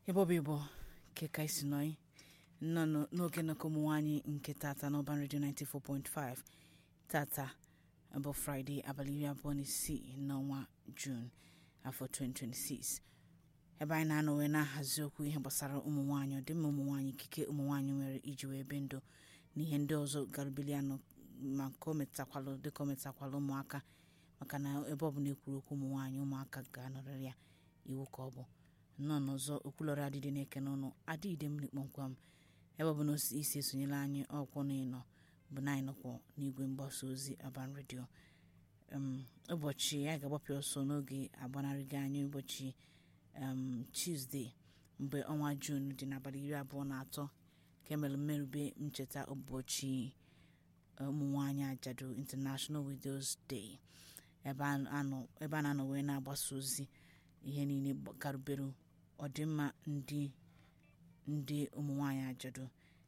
ebe ọ bụ igbo nke ka isi nọị nọ nọ- n'oge nnọkọ ụmụ nwaanyị nke tata n'ọban redio 94.5 tata bụ fraịde abalị iri abụọ na isii n'ọnwa jun afọ 2026 ebe anyị na-anọ wee na-ahazi okwu ihe gbasara ụmụ nwaanyị ọdịmma ụmụ nwaanyị ikike ụmụ nwaanyị nwere iji wee ebe ndụ na ihe ndị ọzọ garubili anọ ma ka o metakwalụ dịka o metakwalụ ụmụaka maka na ebe ọ bụla ekwuru okwu ụmụ nwaanyị ụmụaka ga-anọrịrị ya iwu ka ọ bụ nnọọ n'ọzọ okwulọrọ adịdị na-eke n'ọnụ adịide mmiri kpọmkwem ebe ọ bụ na osi- isi esonyela anyị ọkwụ na ịnọ bụ na anyị nọkwọ n'igwe mgbasa ozi aban redio um, ụbọchị anyị ga-agbapụ ọsọ n'oge agbanarịgo anyị ụbọchị um, tuzdee mgbe ọnwa jun dị n'abalị iri abụọ na atọ ka emere mmerube ncheta ụbọchị ụmụ nwaanyị ajadu international widows day ebe a anọ- ebe a na-anọ wee na-agbasa ozi ihe niile gba- garubere ọdịmma ndị ndị ụmụ nwaanyị ajadu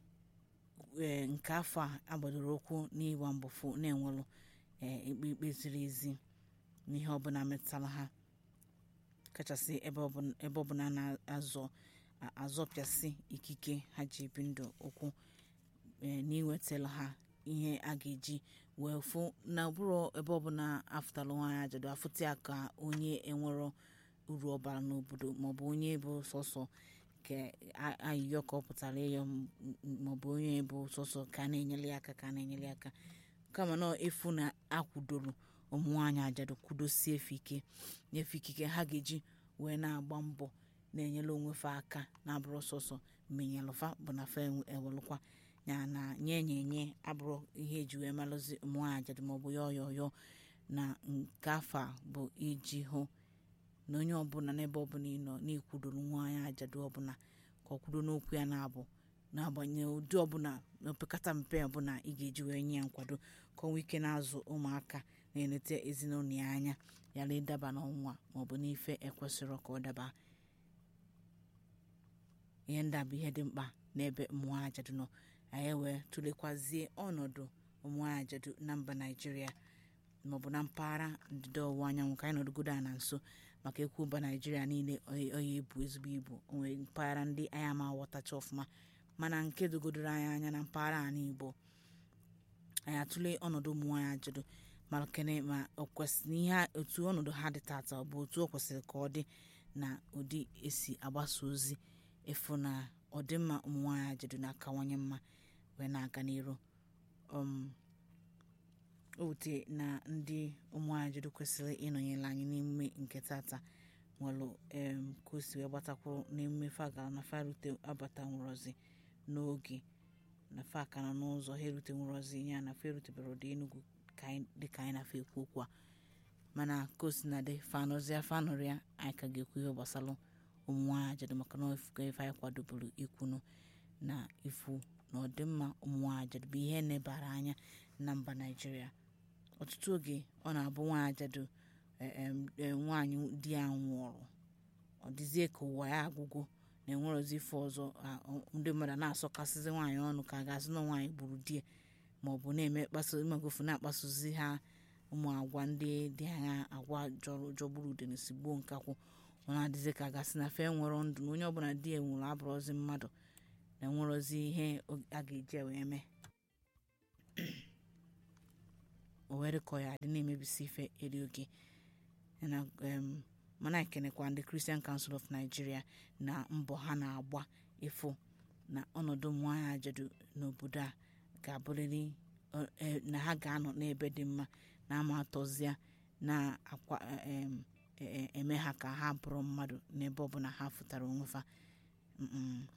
ee nke afọ a agbadoro ụkwụ n'ịgba mbọfụ na-enwelụ ee ikpe ikpe ziri ezi n'ihe ọbụla metụtara ha kachasị ebe ọbụla ebe ọbụla na-azọ a- azọpịasị ikike ha ji ebi ndụ ụkwụ ee n'iwetara ha ihe a ga-eji wee fụ na ọbụrụ ebe ọbụla afụtara nwaanyị ajadu afụta ya ka onye enwero uru ọbara n'obodo maọbụ onye bụ sọsọ ka a- ayịyọ ka ọ pụtara ịyọ m- m- maọbụ onye bụ sọsọ ka a na-enyere ya aka ka a na-enyere ya aka kama na efu na akwụdoro ụmụ nwaanyị ajadu kwudosie efe ike nyefe ikike ha ga-eji wee na-agba mbọ na-enyere onwefe aka na-abụrụ sọsọ menyelụfa bụ na fa ewelụkwa ya na nye nye nye abụrụ ihe eji wee malụzi ụmụ nwaanyị ajadu maọbụ ya ọyọ ọyọ na nke afọ a bụ iji hụ na onye ọbụla n'ebe ọbụla ị nọ na-ekwudoro nwaanyị ajadu ọbụla ka ọ kwudo n'okwu ya na-abụ n'agbanyeghị ụdị ọbụla na opekata mpe ọbụla ị ga-eji wee nye ya nkwado ka ọnwa ike na-azụ ụmụaka na-eleta ezinụlọ ya anya yara ịdaba n'ọnwa maọbụ n'ife ekwesịrọ ka ọ daba ihe ndị a bụ ihe dị mkpa n'ebe ụmụnwaanyị ajadu nọ anyị wee tụlekwazie ọnọdụ ụmụnwaanyị ajadu na mba naijiria maọbụ na mpaghara ndịda ọwụwa anyanwụ ka anyị nọdụgodo a na nso maka ekwu mba naijiria niile oyi oyi ebu ezigbo ibu onwe mpaghara ndị anyị ama aghọtacha ọfụma mana nke dogodoro anyị anya na mpaghara ala igbo anyị atụle ọnọdụ ụmụ nwaanyị ajadu ma kene ma o kwesịrị ihe a- otu ọnọdụ ha dị tata ọ bụ otu o kwesịrị ka ọ dị na ụdị esi agbasa ozi efu na ọdịmma ụmụ nwaanyị ajadu na-akawanye mma wee na-aga n'iru um, o wute na ndị ụmụ nwaanyị ajadu kwesịrị ịnọnyere anyị n'emume nke tata nwere em ka o si wee gbatakwuru n'emume fa gara na fa rute abata nwụrọzi n'oge na fa ka nọ n'ụzọ ha erute nwụrọzi ya na fa erutebere ụdị enugwu ka anyị- dịka anyị na-afọ ekwu okwu a mana ka o si na dị fanụzịa fanụrịa anyị ka ga-ekwu ihe gbasara ụmụ nwaanyị ajadu maka na ofuka ife anyị kwadoburu ikwunu na ifu na ọdịmma ụmụ nwaanyị ajadu bụ ihe nebara anya na mba naijiria ọtụtụ oge ọ na-abụ nwaanyị ajadu eh, em, eh, nwaanyị di ya nwụrụ ọ dịzie ka ụwa ya agwụgo na enwerozi ife ọzọ a- ọ- ndị mmadụ na-asọkasịzi nwaanyị ọnụ ka a ga-asị na nwaanyị gburu di ya ma ọ bụ na-eme kpaso imegofu na-akpasozi ha ụmụ agwa ndị dị anya agwa jọrọ jọgburu udene si gbuo nkakwụ ọ na-adịzi ka a ga-asị na fe nwere ndụ na onye ọbụla di ya nwụrụ abụrụzi mmadụ na enwerozi ihe o- a ga-eji wee mee o were kọ ya adị na-emebisi ife eri oge na em, mana ekenekwa ndị Christian Council of Nigeria na mbọ ha na-agba ịfụ na ọnọdụ ụmụnwaanyị ajadu n'obodo a ga-abụrịrị ọ- e- na ha ga-anọ n'ebe dị mma na ama atọzịa na-akwa em, e- e- eme ha ka ha bụrụ mmadụ n'ebe ọbụla ha fụtara onwe fa Mm-mm.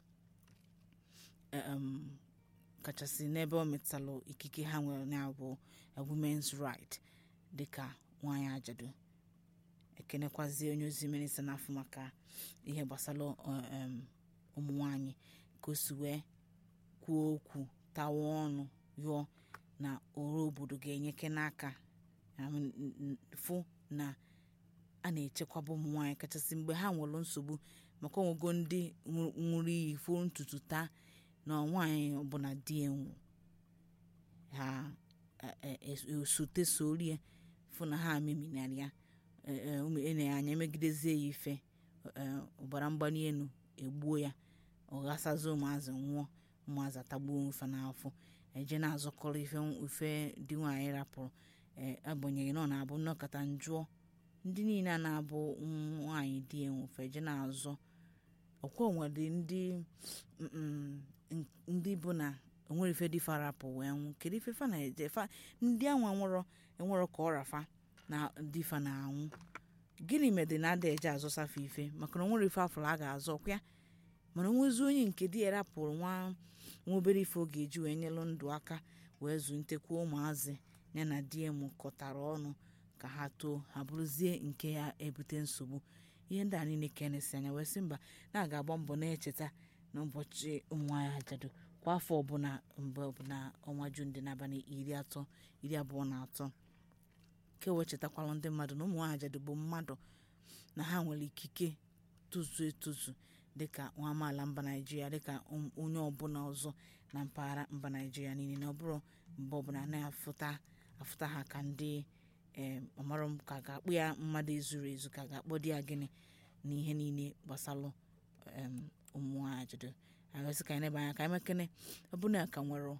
em, kachasị n'ebe ọ metalụ ikike ha nwere na bụ women's right dịka nwaanyị ajadu ekenekwazie onye ozi minista n'afọ maka ihe gbasara ọ, em, ụmụ nwanyị ka o si wee kwuo okwu tawa ọnụ yụọ na ọrụ obodo ga-enyeke n'aka I mean, n- n- fụ na a na-echekwaba ụmụ nwaanyị kachasị mgbe ha nwere nsogbu maka onwego ndị nwụ- ṅụrụ iyi fụ ntutu taa na nwaanyị ọbụla di ya nwụ ha e- e- esote sorie fụ na ha meminara ya ene anya emegidezie ya ife eh, ọbara mgbali elu egbuo ya ọ ghasazi ụmụazị nwụọ ụmụazị atagbuo ife n'afọ eje na-azọkọrọ ife ife dị nwaanyị rapụrụ agbanyeghị na ọ na-abụ nnọkọta njụọ ndị niile a na-abụ nwaanyị di enwefe eje na-azọ ọkwa nwere ndị ndị bụ na onwere ife dị farapụ wee nwụ kedu ife fa na-eje fa ndị anwa nwụrọ enwero ka ọ rafa na difa na-anwụ gịnị mere na ada eje azọsafe ife maka na onwere ife afọrọ a ga-azọ kwa mana onwezi onye nke di ya rapụrụ nwa nwa obere ife ọ ga-eji wee nyelụ ndụ aka wee zụ ntekwa ụmụazị ya na di ya mụkọtara ọnụ ka ha too ha bụrụzie nke ya ebute nsogbu ihe ndị a niile ka enesi anya wee sị mba na aga agba mbọ na-echeta n'ụbọchị ụmụnwaanyị ajadu kwa afọ ọbụla mgbe ọbụla ọnwa jun dị n'abalị iri atọ iri abụọ na atọ ke wee chetakwala ndị mmadụ na ụmụnwaanyị ajadu bụ mmadụ na ha nwere ikike tozu etozu dịka nwa amaala mba naijiria dịka onye ọbụla ọzọ na mpaghara mba naijiria niile na ọ bụrụ mgbe ọbụla na-afụta afụta ha ka ndị ọmarụ ka ga-akpụ ya mmadụ ezuru ezu ka ga-akpọ di ya gịnị na ihe niile gbasalụ ụmụnwaanyị ajadu agasị ka anyị nebe anya ka anyị mekene ọ bụ na ka nwere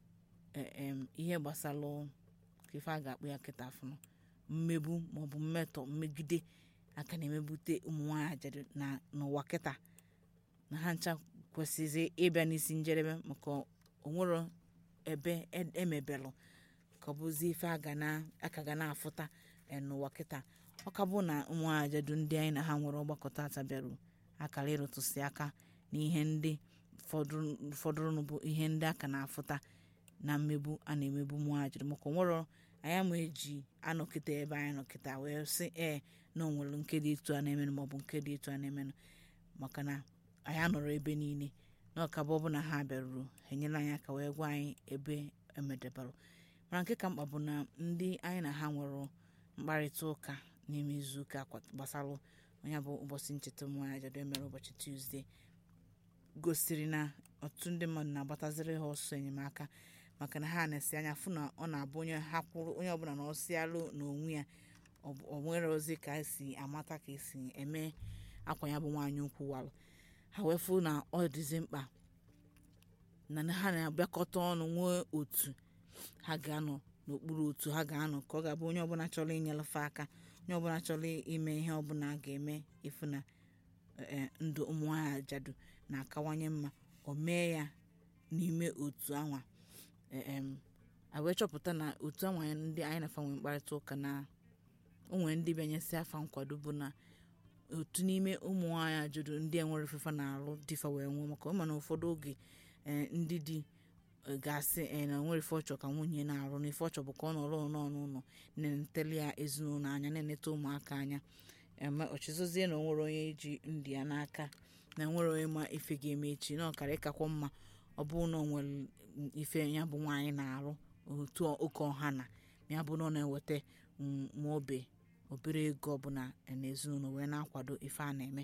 ihe gbasalụ ka ife a ga-akpụ ya kịta afụnụ mmegbu maọbụ mmetọ mmegide aka na-emebute ụmụnwaanyị ajadu na n'ụwa kịta na ha ncha kwesịrị ịbịa n'isi njedebe maka onwero ebe emebelụ ka ọ bụzi ife aka ga na-afụta n'ụwa kịta ọ ka bụ na ụmụnwaanyị ajadu ndị anyị na ha nwere ọgbakọ tata bịaru akara ịrụtụsị aka n'ihe ndị fọdụrụ bụ ihe ndị aka na-afụta na mmegbu a na-emegbu ụmụnwaanyị ajadu maka onwero anyị ama eji anọkịta ebe anyị nọkịta wee sị ee na onwere nke dị etu a na-emenụ maọbụ nke dị etu a na-emenụ maka na anyị anọrọ ebe niile na ọkaba ọbụla ha bịaruru enyela anyị aka wee gwa anyị ebe emedebarụ mana nke ka mkpa bụ na ndị anyị na ha nwere mkparịta ụka n'ime izuụka gbasara onye bụ ụbọchị ncheta ụmụnwaanyị ajadu emere ụbọchị tuzdee gosiri na ọtụtụ ndị mmadụ na-agbataziri ha ọsọ enyemaka maka na ha na-esi anya fụ na ọ na-abụ onye ha kwụrụ onye ọbụla na ọsịalụ n'onwe ya ọ nwere ozi ka esi amata ka esi eme akwa ya bụ nwaanyị ukwu walụ ha wee fụ na ọ dịzi mkpa na ha na-abịakọta ọnụ nwee otu ha ga-anọ n'okpuru otu ha ga-anọ ka ọ ga-abụ onye ọbụla chọrọ inyelefe aka onye ọbụla chọrọ ime ihe ọbụla ga-eme ịfụ na ndụ ụmụnwaanyị ajadu na-akawanye mma o mee ya n'ime otu anwa a wee chọpụta na otu anwa ndị anyị na-afa nwee mkparịta ụka na onwe ndị bịanyesi afa nkwado bụ na otu n'ime ụmụnwaanyị ajadu ndị enwere fefa na-alụ dịfa wee nwụọ maka ọ ma na ụfọdụ oge ndị di ga-asị na onwere ife ọchọ ka nwunye na-arụ na ife ọchọ bụ ka ọ nọrọ n'ọnụ ụlọ na-enetele ya ezinụlọ anya na-eneta ụmụaka anya ọchịzụzie na onwere onye ji ndị ya n'aka na nwere onye ma ife ga-eme echi na ọkara ịkakwa mma ọ bụrụ na ọ nwere ife ya bụ nwaanyị na-arụ otu oke ọha na ya bụ na ọ na-eweta nwa obe obere ego ọbụla n'ezinụlọ wee na-akwado ife a na-eme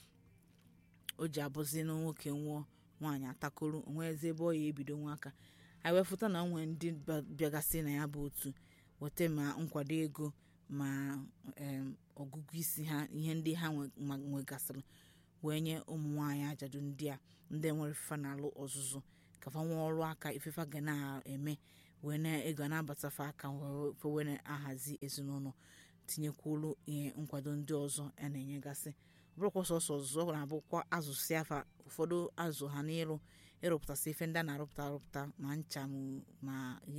o ji abụzi na nwoke nwụọ nwaanyị atakoro onwezi ebe ọ ya ebido nwa aka anyị wee fụta na nwee ndị bịagasị na ya bụ otu weta ma nkwado ego ma ọgụgụ isi ha ihe ndị ha nwegasịrị wee nye ụmụ nwaanyị ajadu ndị a ndị nwere fefa na-alụ ọzụzụ ka fa nwee ọrụ aka ifefa ga na-eme wee na-ego na-abatafa aka wee na-ahazi ezinụlọ tinyekwuru ihe nkwado ndị ọzọ a na-enyegasị ọ bụrụkwa sọsọ ọzụzụ ọ na-abụkwa azụsị afa ụfọdụ azụ ha n'ịrụ ịrụpụtasị ife ndị a na-arụpụta arụpụta ma ncha ma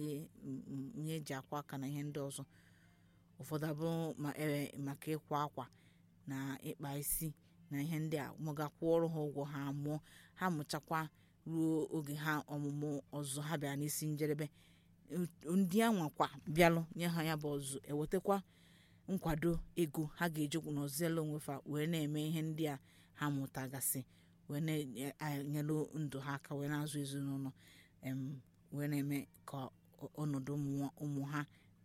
ihe eji akwa aka na ihe ndị ọzọ ụfọdụ abụrụ maka ịkwa akwa na ịkpa isi na ihe ndị a mụgakwa ọrụ ha ụgwọ ha mụọ ha mụchakwa ruo oge ha ọmụmụ ọzọ ha bịara n'isi njedebe ndị anwakwa bịalụ nye ha ya bụ ọzụzụ ewetakwa nkwado ego ha ga-eji n'ọziela onwefa wee na-eme ihe ndị a ha mụtagasị wee na-enyelu ndụ ha aka wee na-azụ ezinụlọ wee na-eme ka ọnọdụ ụmụ ha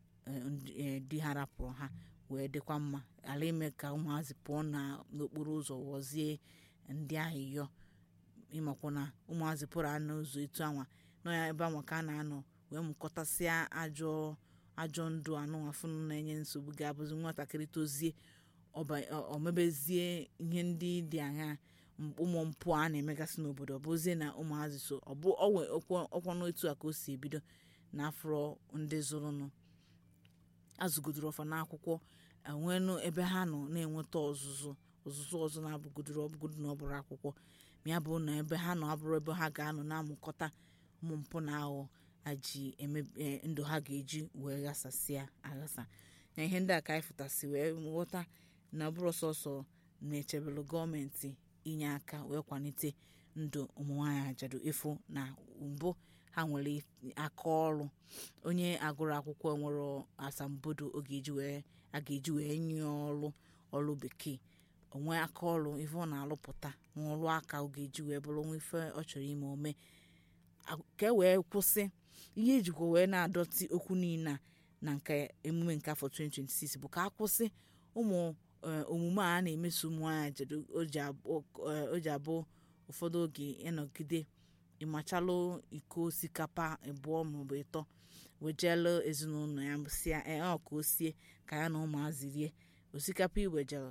di ha rapụrụ ha wee dịkwa mma ala ime ka ụmụazị pụọ n'okporo ụzọ ghọzie ndị ahịyọ ịmakwa na ụmụazị pụrụ anọ ụzọ etu anwa nọ ya ebe anwa ka a na-anọ wee mụkọtasịa ajọ ajọ ndụ anụ afụnụ na-enye nsogbu ga-abụzi nwatakịrị tozie ọ mebezie ihe ndị dị anya ụmụ mpụ a na-emegasị n'obodo ọ bụzie na ụmụazị so ọ bụ ọkwa n'otu a ka o si ebido na afro ndị zụrụnụ azụgodoro ọfa n'akwụkwọ enwenụ ebe ha nọ na-enweta ọzụzụ ọzụzụ ọzọ na-abụgodoro ọbụgodo na ọ bụrụ akwụkwọ ma ya bụ na ebe ha nọ abụrụ ebe ha ga-anọ na-amụkọta ụmụ mpụ na aghụghọ aji ndụ ha ga-eji wee ghasasịa aghasa na ihe ndị a ka anyị fụtasị wee ghọta na ọ bụrụ sọsọ na-echebelụ gọọmenti inye aka wee kwalite ndụ ụmụnwaanyị ajadu ịfụ na mbụ ha nwere aka ọrụ onye agụrụ akwụkwọ nwere asambodo a ga-eji wee nye ọrụ ọrụ bekee onwe aka ọrụ ife ọ na-alụpụta nwa ọrụ aka ọ ga-eji wee bụrụ nwa ife ọ chọrọ ime ome ka e wee kwụsị ihe ejikwa wee na-adọtị okwu niile na nke emume nke afọ 2026 bụ ka a kwụsị ụmụ omume a na-emeso ụmụ nwaanyị ajadu o ji abụ ụfọdụ oge ịnọgide ịmachalụ iko osikapa abụọ maọbụ ịtọ wejelu ezinụlọ ya sịa ọ ka o sie ka ya na ụmụazị rie osikapa iwejere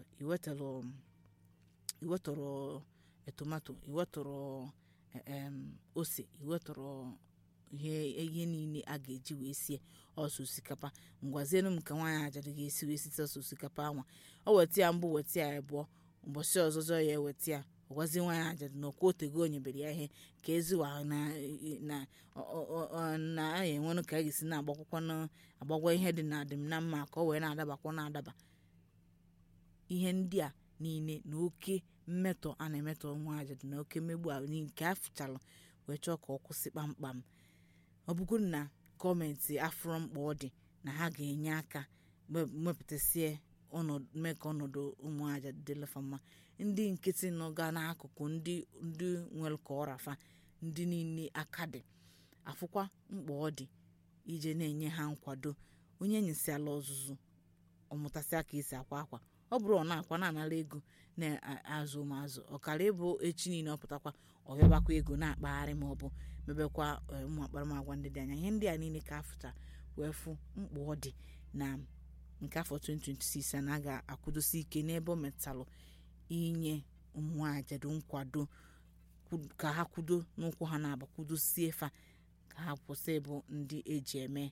iwetọrọ tomato iwetọrọ ose iwetọrọ ihe niile a ga-eji wee sie ọsọ osikapa ngwazienu m ka nwaanyị ajadu ga-esi wee site ọsọ osikapa anwa o weta ya mbụ weta ya abụọ ụbọchị ọzọzọ ya eweta ya ọgwazi nwaanyị ajadu na ọkwa otego o nyebere ya ihe ka eziwa na a enwenụ ka a ga-esi na-agbakwakwa agbagwa ihe dị na adịm na mma ka ọ wee na-adabakwa na-adaba ihe ndị a niile na oke mmetọ a na-emetọ nwa ajadu na oke mmegbu a nke a fụchalụ wee chọọ ka ọ kwụsị kpamkpam ọ bụgoro na gọọmenti afụrụ mkpa ọ dị na ha ga-enye aka mepụtasịa mee ka ọnọdụ ụmụ ajadu dịlefa mma ndị nkịtị nọga n'akụkụ ndị ndị nwere ka ọrafa ndị niile aka dị afụkwa mkpa ọ dị ije na-enye ha nkwado onye nyesiala ọzụzụ ọmụtasịa ka esi akwa akwa ọ bụrụ ọ na-akwa na-anara ego na-azụ ụmụazụ ọkara ịbụ echi niile ọ pụtakwa ọbịabakwa ego na-akpagharị ma ọ bụ mebekwa ụmụ akparamagwa ndị dị anya ihe ndị a niile ka afụta wee fụ mkpa ọ dị na nke afọ 2026 a na ga-akwụdosi ike n'ebe ọ metalụ inye ụmụnwaanyị ajadu nkwado ka ha kwudo n'ụkwụ ha na-aba kwudosie fa ka ha kwụsị ịbụ ndị eji eme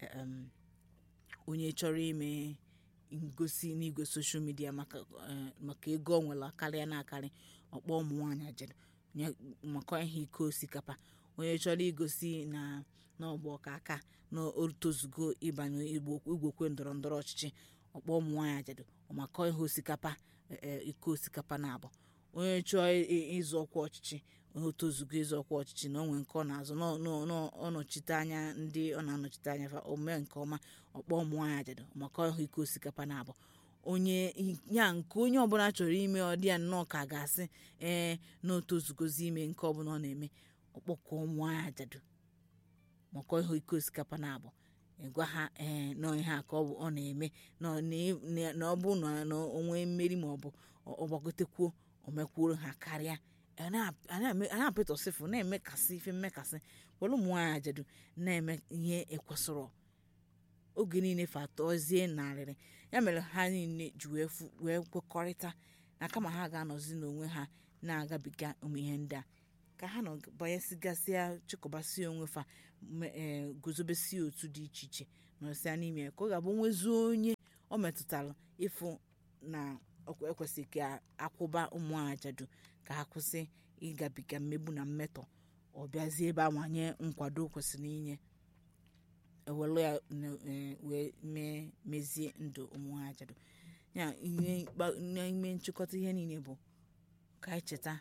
onye chọrọ ime ngosi n'igwe soshal midia maka ego ọ nwere karịa na-akarị ọkpọ ụmụ nwaanyị ajadu maka ihe iko osikapa onye chọrọ igosi na n'ọgba ọka aka na otozugo ịbanye igwekwe ndọrọ ndọrọ ọchịchị ọkpọ ụmụ nwaanyị ajadu maka ihe osikapa iko osikapa na-abụ onye chọọ ịzụ ọkwa ọchịchị onye otozugo ịzụ ọkwa ọchịchị na onwe nke ọ na-azụ ọnọchite anya ndị ọ na-anọchite anya fa omee nke ọma ọkpọ ụmụ nwaanyị ajadu maka ihe iko osikapa na-abụ onye ya nke onye ọbụla chọrọ ime ọdị ya nnọọ ka ga-asị ee na otozugozi ime nke ọbụla ọ na-eme ọkpọkọ ụmụ nwaanyị ajadu maka ihe iko osikapa na-abụ ịgwa ha ee na ihe a ka ọ na-eme na ọ bụ na onwe mmeri ma ọ bụ ọgbagotekwuo omekwuoro ha karịa a na-apịtọsịfụ na-emekasị ife mmekasị were ụmụ nwaanyị ajadu na-eme ihe ekwesịrọ oge niile fatọzie narịrị ya mere ha niile ji wee kwekọrịta na kama ha ga-anọzi n'onwe ha na-agabiga ụmụ ihe ndị a ka ha nọ banyesigasịa chịkọbasị onwe fa guzobesi otu dị iche iche nọsịa n'ime ya ka ọ ga-abụ nwezuo onye ọ metụtara ịfụ na ekwesịrị ka akwụba ụmụ ajadu ka ha kwụsị ịgabiga mmegbu na mmetọ ọ bịazie ebe awanye nkwado kwesịrị inye ewere ya wee mee mezie ndụ ụmụ ajadu ya n'ime nchịkọta ihe niile bụ ka anyị cheta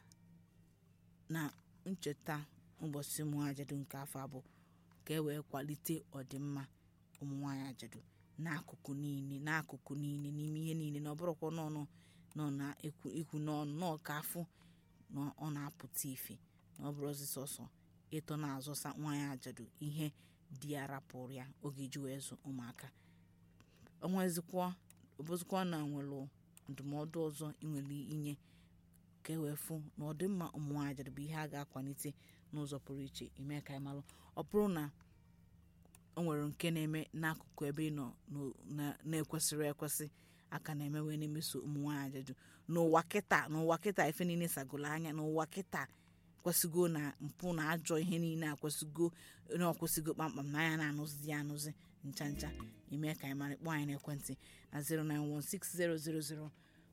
na ncheta ụbọchị ụmụ ajadu nke afọ abụọ ka e wee kwalite ọdịmma ụmụ nwaanyị ajadu n'akụkụ niile n'akụkụ niile n'ime ihe niile na ọ bụrụkwa n'ọnụ nọ na ikwu n'ọnụ nọọ ka afụ na ọ na-apụta ife na ọ bụrụ ọzi sọsọ ịtọ na-azọsa nwaanyị ajadu ihe di ya rapụrụ ya oge ji wee zụ ụmụaka onwezikwa ọbụzikwa na nwere ndụmọdụ ọzọ ị nwere inye ka e wee fụ na ọdịmma ụmụ nwaanyị ajadu bụ ihe a ga-akwalite n'ụzọ pụrụ iche ime ka anyị malụ ọ bụrụ na o nwere nke na-eme n'akụkụ ebe ị nọ na-ekwesịrị ekwesị aka na-eme wee na-emeso ụmụ nwaanyị ajadu n'ụwa kịta n'ụwa kịta ife niile sagolo anya n'ụwa kịta kwesịgo na mpụ na ajọ ihe niile akwesịgo na ọkwesịgo kpamkpam na anya na-anụzi ya anụzi ncha ncha ime ka anyị mara kpọọ anyị n'ekwentị na 0916000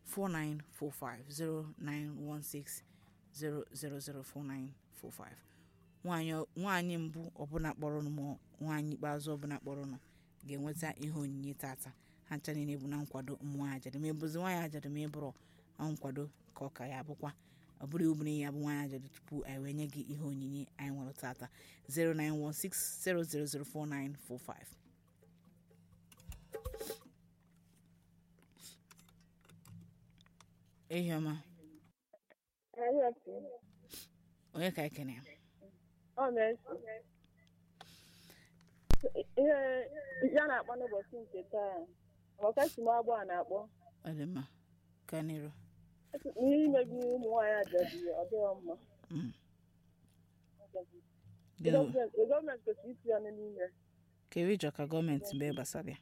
4945 09160004945 nwaanyị nwaanyị mbụ ọbụla kpọrọnụ ma nwaanyị ikpeazụ ọbụla kpọrọnụ ga-enweta ihe onyinye tata ha ncha niile bụ na nkwado ụmụ nwaanyị ajadu ma ebuzi nwaanyị ajadu ma ịbụrụ na nkwado ka ọ ka ya bụkwa ọ bụrụ obere ya bụ nwaanyị ajadu tupu anyị wee nye gị ihe onyinye anyị nwere tata 09160004945 ehi ọma onye ka ekene ihe ya na-akpọ n'ụbọchị nke taa ọkasi m agbọ a na-akpọ ọ dị mma ka n'iru ihe imegbu ụmụ nwaanyị ajadu ọ dịghị mma Mm. Gịnị bụ- gọọmenti gọọmenti kwesịrị iti ọnụ n'ime kedu ịchọ ka gọọmenti mee gbasara ya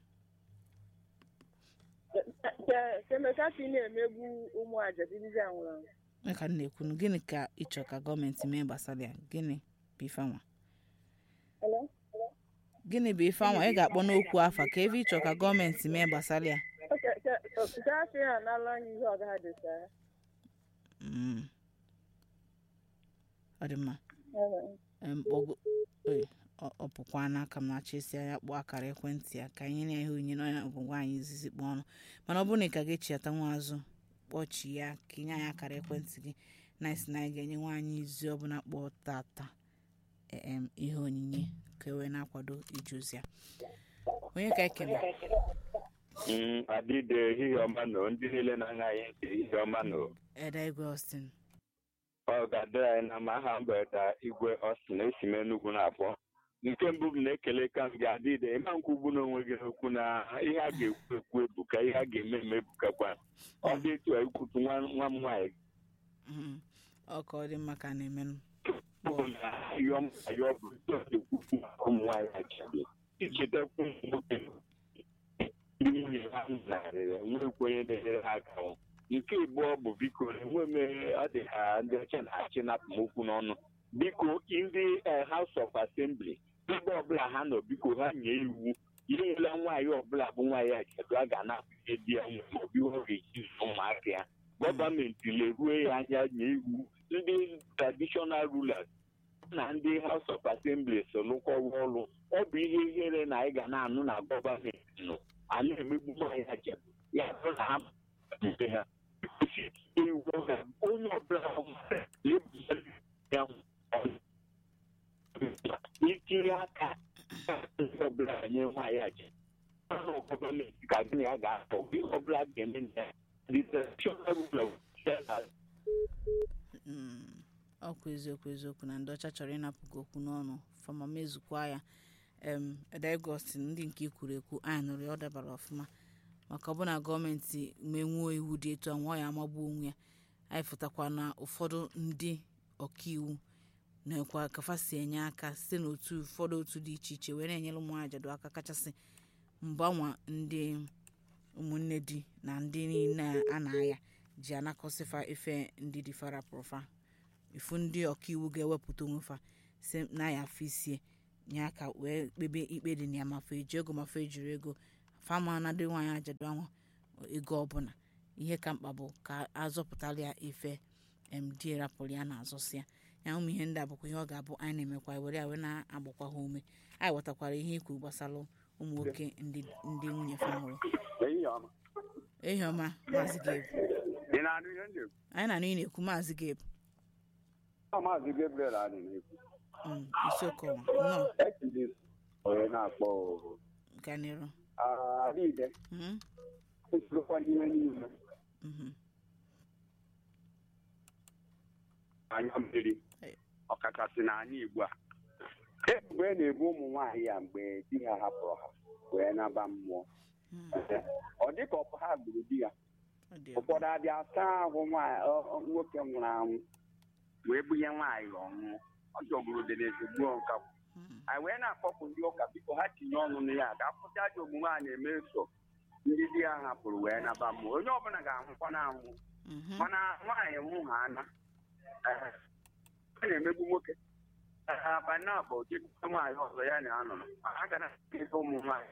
kemeka ka ị na-emegbu ụmụ ajadu ndị a nwụrụ anwụ Onye ka m na-ekwu nụ, gịnị ka ịchọ ka gọọmenti mee gbasara ya gịnị bụ ife anwa Hello? gịnị bụ ife anwa ị ga-akpọ n'okwu afa ka ebe ịchọ ka gọọmenti mee gbasara ya Oke, ke- nke a sị ha n'ala anyị ihe ọgaha dị saa Mm. ọ dị mma Em, kpọgo- oy, ọ ọ pụkwa n'aka m na-achọ isi anya kpọọ akara ekwentị ya ka anyị na ihe onyinye n'ọnya bụ nwaanyị izizi kpọọ ọnụ mana ọ bụrụ na ị ka ga-echiata nwa azụ kpọchi ya ka inye anyị akara ekwentị gị na isi na anyị ga-enye nwaanyị izi ọbụla kpọọ tata em ihe onyinye ka e wee na-akwado ije ozi ya onye ka ekele Mm, adịde ehihie ọma nọ ndị niile na-aṅa anyị ntị ehihie ọma nọ eda igwe austin ọ ga-adịrị anyị na ma aha mgbede igwe ọstin esi m enugwu na-akpọ nke mbụ m na-ekele ka m gị adịde ịma nkwugbu n'onwe gị n'okwu na ihe a ga-ekwu ekwu ebuka ihe a ga-eme eme ebukakwa ọ dị etu a ikwutu nwa nwa m nwaanyị Mhm. ọ ka ọ dị mma ka a na-emenụ bụ na ayọ m ayọ bụ etu ọ na-ekwukwu maka ụmụ nwaanyị ajabi ichetakwu ụmụ nwoke ndị nwunye ha narịrị nwekwa onye na-enyere ha aka hụ. nke abụọ bụ biko enwe m ọ dị ka ndị ọcha na-achị napụ m okwu n'ọnụ biko ndị eh, House of Assembly ebe ọbụla ha nọ biko ha nye iwu ihe nwere nwaanyị ọbụla bụ nwaanyị ajadu a ga-anapụ ihe di ya nwere maọbụ ihe ọ ga-eji zụọ ụmụaka ya gọọmenti leruo ya anya nye iwu ndị traditional rulers na ndị House of Assembly so lụkọwa ọrụ ọ bụ ihe ihere na anyị ga na-anụ na gọọmenti nọ a na-emegbu nwaanyị ajadu ya bụrụ na ha mpe ha iwu ha onye ọbụla lebụsara ya itinye aka ndị ọbụla nye nwaanyị ajadu ọnụ gọọmenti ka gịnị ya ga-atọ ihe ọbụla ga-eme na ya the traditional rulers Mm, ọkwa eziokwu eziokwu na ndị ọcha chọrọ ịnapụ gị okwu n'ọnụ fama mezukwa ya em edegostin ndị nke ikwuru ekwu anyị nụrụ ya ọ dabara ọfụma maka ọbụna gọọmenti menwuo iwu dị etu a nwa ya amagbu onwe ya anyị fụtakwa na ụfọdụ ndị ọkaiwu na-ekwa kafa si enye aka site n'otu ụfọdụ otu dị iche iche wee na-enyere ụmụ ajadu aka kachasị mgbanwa ndị ụmụnne di na ndị niile a na-aya ji anakọsịfa ife ndị dị fara pụrụfa ifu ndị ọkaiwu ga-ewepụta onwefa si na ya afọ isie nye aka wee kpebe ikpe dị na ya mafa eji ego mafa ejiri ego fama na dị nwaanyị ajadu anwa ego ọbụla ihe ka mkpa bụ ka azọpụtala ya ife md rapụrụ ya na-azọsi ya ya ụmụ ihe ndị a bụkwa ihe ọ ga-abụ anyị na-emekwa ya were ya wee na-agbakwa ha ume anyị wetakwara ihe ikwu gbasara ụmụ nwoke ndị ndị nwunye fa nwụrụ ehihie ọma ehi ọma maazị gabe ị na-anụ ihe ndị anyị na-anụ ị na-ekwu maazị gabe ọ maazị Gabriel adị na-ekwu Mm, isiokwu nnọọ ejiri onye na-akpọ gaa n'iru adịide Mhm, esirokwa n'ihe niile mhm. anya mmiri Ee. ọkachasị n'ala Igbo a ebubo e na-ebu ụmụ nwaanyị ya mgbe di ha hapụrụ ha wee naba mmụọ Mm, ọ dị ka ọ ha gburu di ya ọ dị ụfọdụ abịa saa ahụ nwaanyị ọ- ọ- nwoke nwụrụ anwụ wee bunye nwaanyị ọnwụ ọ jọgburu dị n'ezigbo nka Mm, anyị wee na-akpọpụ ndị ụka biko ha tinye ọnụ na ya ga akwụsị ajọ omume a na-eme so ndị di ya hapụrụ wee naba mmụọ onye ọbụla ga-anwụkwa na anwụ Mhm. mana nwaanyị nwụ ha ana Ee, ọ na-emegbu nwoke abana bụ ọchịchị nwaanyị ọzọ ya na anọ a ga na-ebe ụmụ nwaanyị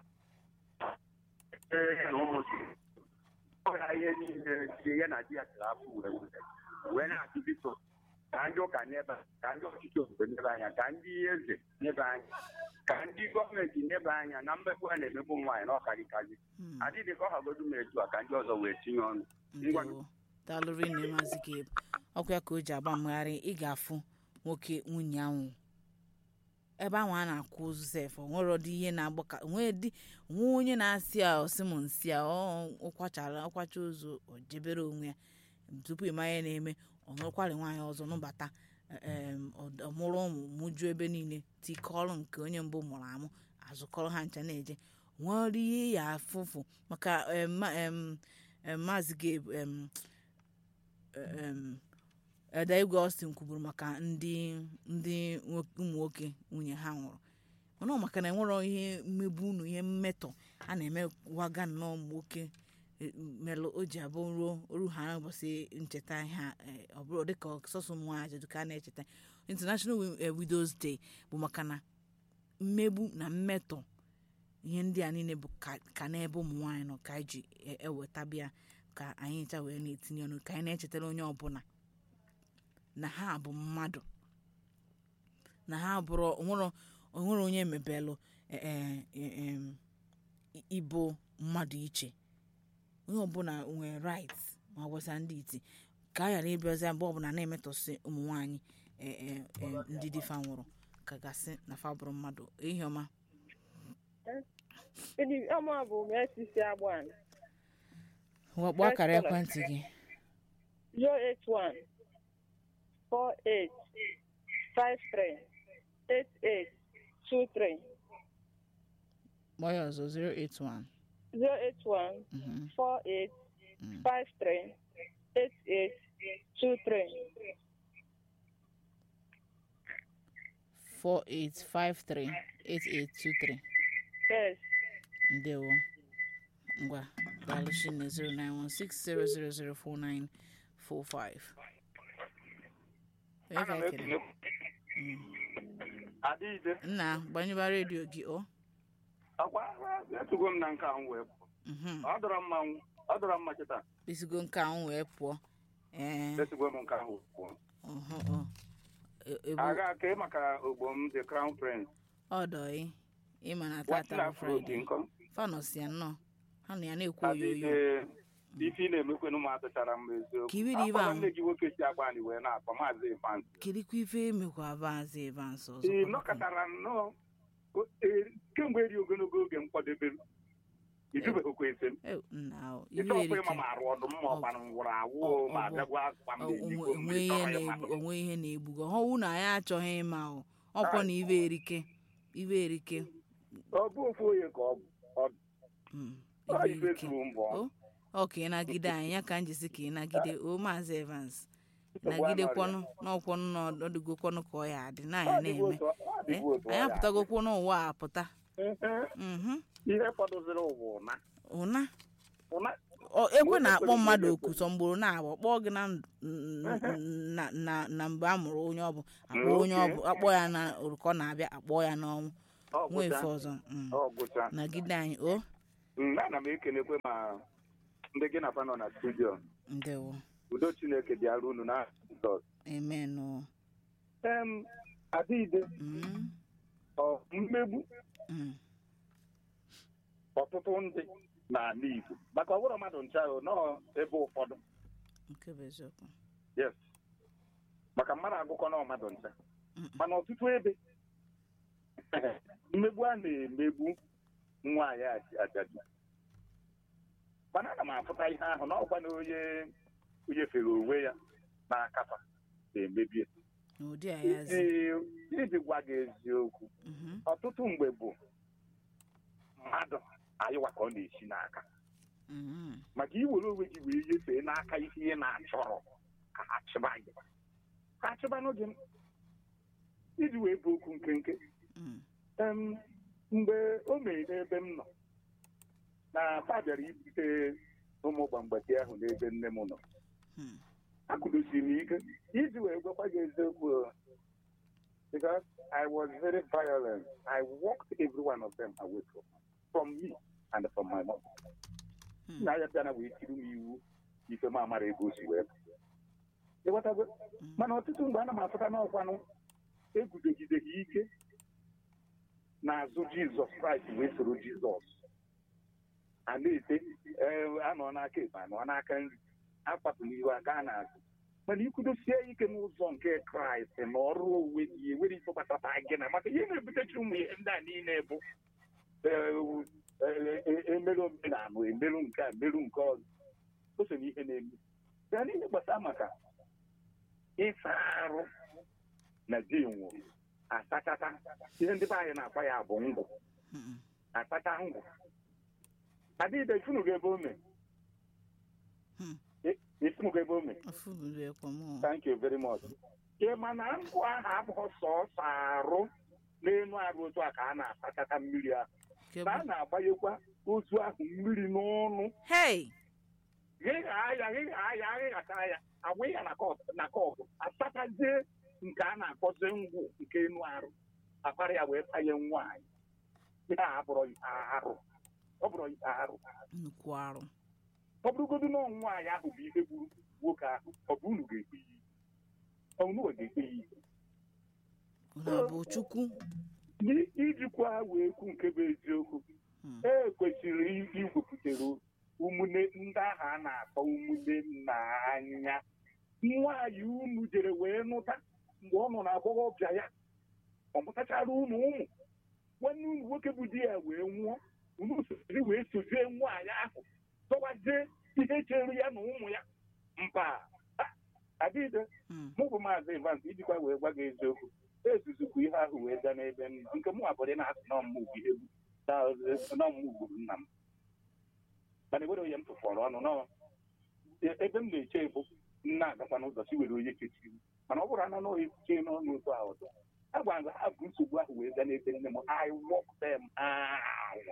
Ee, ya na ụmụ di. ọ ya ihe niile di ya na di ya tiri afọ wee were wee na-atụ biko ka ndị ụka n'ebe a, ka ndị ọchịchị obodo n'ebe anya ka ndị eze n'ebe anya ka ndị gọọmenti n'ebe anya na mmegbu a na-emegbu nwaanyị na ọkarịkarị Mm. adịghị ka ọ hagodu m etu a ka ndị ọzọ wee tinye ọnụ Ngwa. ndewo daalụ rinne maazị gabe ọkwa ya ka o ji agba mmegharị ị ga-afụ nwoke nwunye ahụ ebe ahụ a na-akwụ ozu sef o nwere ọdị ihe na-agba ka nwee dị nwee onye na-asị a ọsị m nsị a ọ ụkwachara ọkwacha ozu o jebere onwe ya tupu ịma ihe na-eme ọ nụrụkwari nwaanyị ọzọ nụbata em, ọ- ọ mụrụ ụmụ mụju ebe niile tikọrọ nke onye mbụ mụrụ amụ azụkọrọ ha ncha na-eje nwere ihe ya afụfụ maka em, ma- em, em, maazị gabe em, em, eda igwe austin kwuburu maka ndị ndị nwo- ụmụ nwoke nwunye ha nwụrụ mana ọ maka na enwero ihe mmegbu unu ihe mmetọ a na-emewaga nnọọ ụmụ nwoke e, melụ o ji abụ ruo oru ha ụbọchị ncheta ha e, ọ bụrụ dịka sọsọ ụmụ nwaanyị ajadu ka a na-echeta international Wi- eh, widows day bụ maka na mmegbu na mmetọ ihe ndị a niile bụ ka- ka n'ebe ụmụ nwaanyị nọ ka anyị ji e- ewetabịa ka anyị ncha wee na-etinye ọnụ ka anyị na-echetara onye ọbụla na ha bụ mmadụ na ha bụrụ onwero onwere onye mebelụ e- e- e- em, i- ịbụ mmadụ iche onye ọbụla nwere right ma ọ gbasa ndị iti ka a ghara ịbịazi mgbe ọbụla na-emetọsị ụmụ nwaanyị e- e- e, ndị difa nwụrụ ka gasị na fa bụrụ mmadụ ihe ọma Ịdị ọma bụ m esisi agban wakpo akara ekwentị gị 081 48 53 88 23 kpọọ ya ọzọ 081 081 mhm, 48 mm. 53 88 23 48538823 yes ndewo ngwa daalụchi na 09160004945 onye ka ekele Mm. adịghịde nna gbanyeba redio gị o akwa etugo m na nke ahụ wee pụọ Mhm. ọ dọrọ mma nw- ọ dọrọ mma cheta esigo nke ahụ wee pụọ ee etugo m nke ahụ wee pụọ ọhụ, ọ. E- ebu aga ka ị maka ogbo m the crown prince ọdọị ịma na nwata tata bụ afro dị fraịde nkọ fanọsi ya nnọọ ha na ya na-ekwu oyoyo adịghị ife ị na-emekwenụ m atụchara m eziokwu Ka ibe dị ibe Akwa ahụ. nne gị nwoke si agba anyị wee na-akpọ maazị Evans kedikwa ife emekwa avaazị evans ọzọ ị nọkọtara nnọọ o- e- kemgbe eri ogologo oge m kwadebere ijubeghịkwa ese m Eh, nna o, ite iwe ọkwa erike ịma ma arụ ọdụm ma ọkwanụ nwụrụ awụ ọ- ma ọ bụ- bịagwa akwa m na-edigbo onwe mgbe ihe chọrọ na-egbu ịmadụ onwe ihe na-egbugo ọhụụ na anyị achọghị ịma o ọkwọ na iwe erike iwe erike ọ bụ ofu onye ka ọ bụ ọ bụ mm, ọ iwe ife erike zuru mbọ o ọ ka ị nagide anyị ya ka m jisi ka ị nagide o maazị evans nagidekwanụ n'ọkwọnụ na ọdịgokwanụ ka ọ ya adị na Ọ ya dịgo na-eme otu ọ- ọ Eh, dịgo otu ọ anyị ya. apụtagokwu n'ụwa a apụta Mhm. mhm ihe fọdụziri ụwa ụna ụna ụna Ọ- ekwe Onye na-akpọ kwere mmadụ onye oku sọ mgboro na-abụ kpọọ gị na ndụ- n- na na na mgbe a mụrụ onye ọbụ akpọ onye Okay. ọbụ akpọ ya na orukọ na-abịa akpọ ya n'ọnwụ ọ nwee gwụcha efe ọzọ mm. ọ gwụcha nagide anyị o Mm, ana m ekelekwe ma ndị gị na fa nọ na studio ndewo udo chineke bịara unu na Jizọs amen o em adịghịde Mm, ọ mmegbu mm, ọtụtụ ndị n'ala Igbo maka ọ bụrụ mmadụ ncha o nọọ ebe ụfọdụ nke bụ eziokwu yes maka mmadụ agụkọ nọọ mmadụ ncha Mm. mana ọtụtụ ebe mmegbu a na-emegbu nwaanyị aj- ajadu mana ana m afụta ihe ahụ na ọkwa na onye onye fere onwe ya n'akafa na-emebie n'ụdị a ya zi ee iji gwa gị eziokwu Mhm, ọtụtụ mgbe bụ mmadụ anyịwa ka ọ na-esi n'aka mhm, maka iwere onwe gị wee nyefee n'aka ihe ị na-achọrọ ka ha chịba gị ka ha chịba n'oge m iji wee bụ okwu nkenke mm, em, mgbe o mere n'ebe m nọ na fa bịara ibute ụmụ gbamgbati ahụ n'ebe nne m nọ Hmm. akụdosiri m ike iji wee gwakwa gị eziokwu o. because I was very violent. I walked every one of them away from, from me and from my mom. Hmm. na ya bịa na wee tiri m iwu ife m amara ego o si wee pụ. Ịghọtago? Hmm. mana ọtụtụ mgbe ana m afụta n'ọkwanụ eguzogideghị ike n'azụ jizọs kraịst wee soro jizọs a na-ete ee, anọ n'aka ekpe anọ n'aka nri akwapụ n'ihu aka a na-azụ mana ikwudosie ike n'ụzọ nke kraịst na ọrụ onwe gị enwere ife gbasara gị na maka ihe na-ebutechi ụmụ ihe ndị a niile bụ ee, e- e- emerụ omenala emerụ nke a emerụ nke ọzọ o so n'ihe na-eme ya n'ihe gbasara maka ịsa arụ na di nwụrụ asachata ihe ndị be anyị na-akpa ya bụ ngwụ Hmm. akpata ngwụ adịghị ifunugo ebe ome Hmm. ifunugo ebe ome Ofu buru ekwe mụ. thank you very much ị ma na ngwụ ahụ abụghị sọsọ arụ n'elu arụ otu a ka a na-asachata mmiri ahụ Nke ka a bụ- na-agbanyekwa otu ahụ mmiri n'ọnụ Hey! ghịgha ya ghịgha ya ghịghata ya agwa ya na kọp na kọpụ asachazie nke a na-akpọzi ngwụ nke enu arụ akpara ya wee tanye nwaanyị ihe a abụrụ arụ ọ bụrụ arụ Nnukwu arụ. ọ bụrụgodu na ọ nwaanyị ahụ bụ ihe gburu nwoke ahụ ọ bụ unu ga-ekpe ya ikpe ọ unu ga-ekpe ya ikpe Unu abụ Chukwu? N'i- ijikwa wee kwu nke bụ eziokwu Hmm. e kwesịrị igwepụtara ụmụnne ndị ahụ a na-akpọ ụmụnne nna anya nwaanyị unu jere wee nụta mgbe ọ nọ n'agbọghọbịa ya ọ mụtachara unu ụmụ nwanne unu nwoke bụ di ya wee nwụọ unu siri wee sozie nwaanyị ahụ dọwazie ihe chere ya na ụmụ ya mba adịde Hmm. mụ bụ maazị Evans ijikwa wee gwa gị eziokwu ezuzukwu ihe ahụ wee gaa n'ebe m nọ nke mụ abụrụ na-asị na ọmụmụ bụ ihe na ọmụmụ gburu nna m mana ewere onye m tụfọrọ ọnụ nọ ebe m na-eche bụ nna agakwa n'ụzọ si were onye kechiri m. mana ọ bụrụ ana na ekwuche n'ọnụ otu a ọzọ a gwara m ha bụ nsogbu ahụ wee gaa n'ebe nne m I walk them out.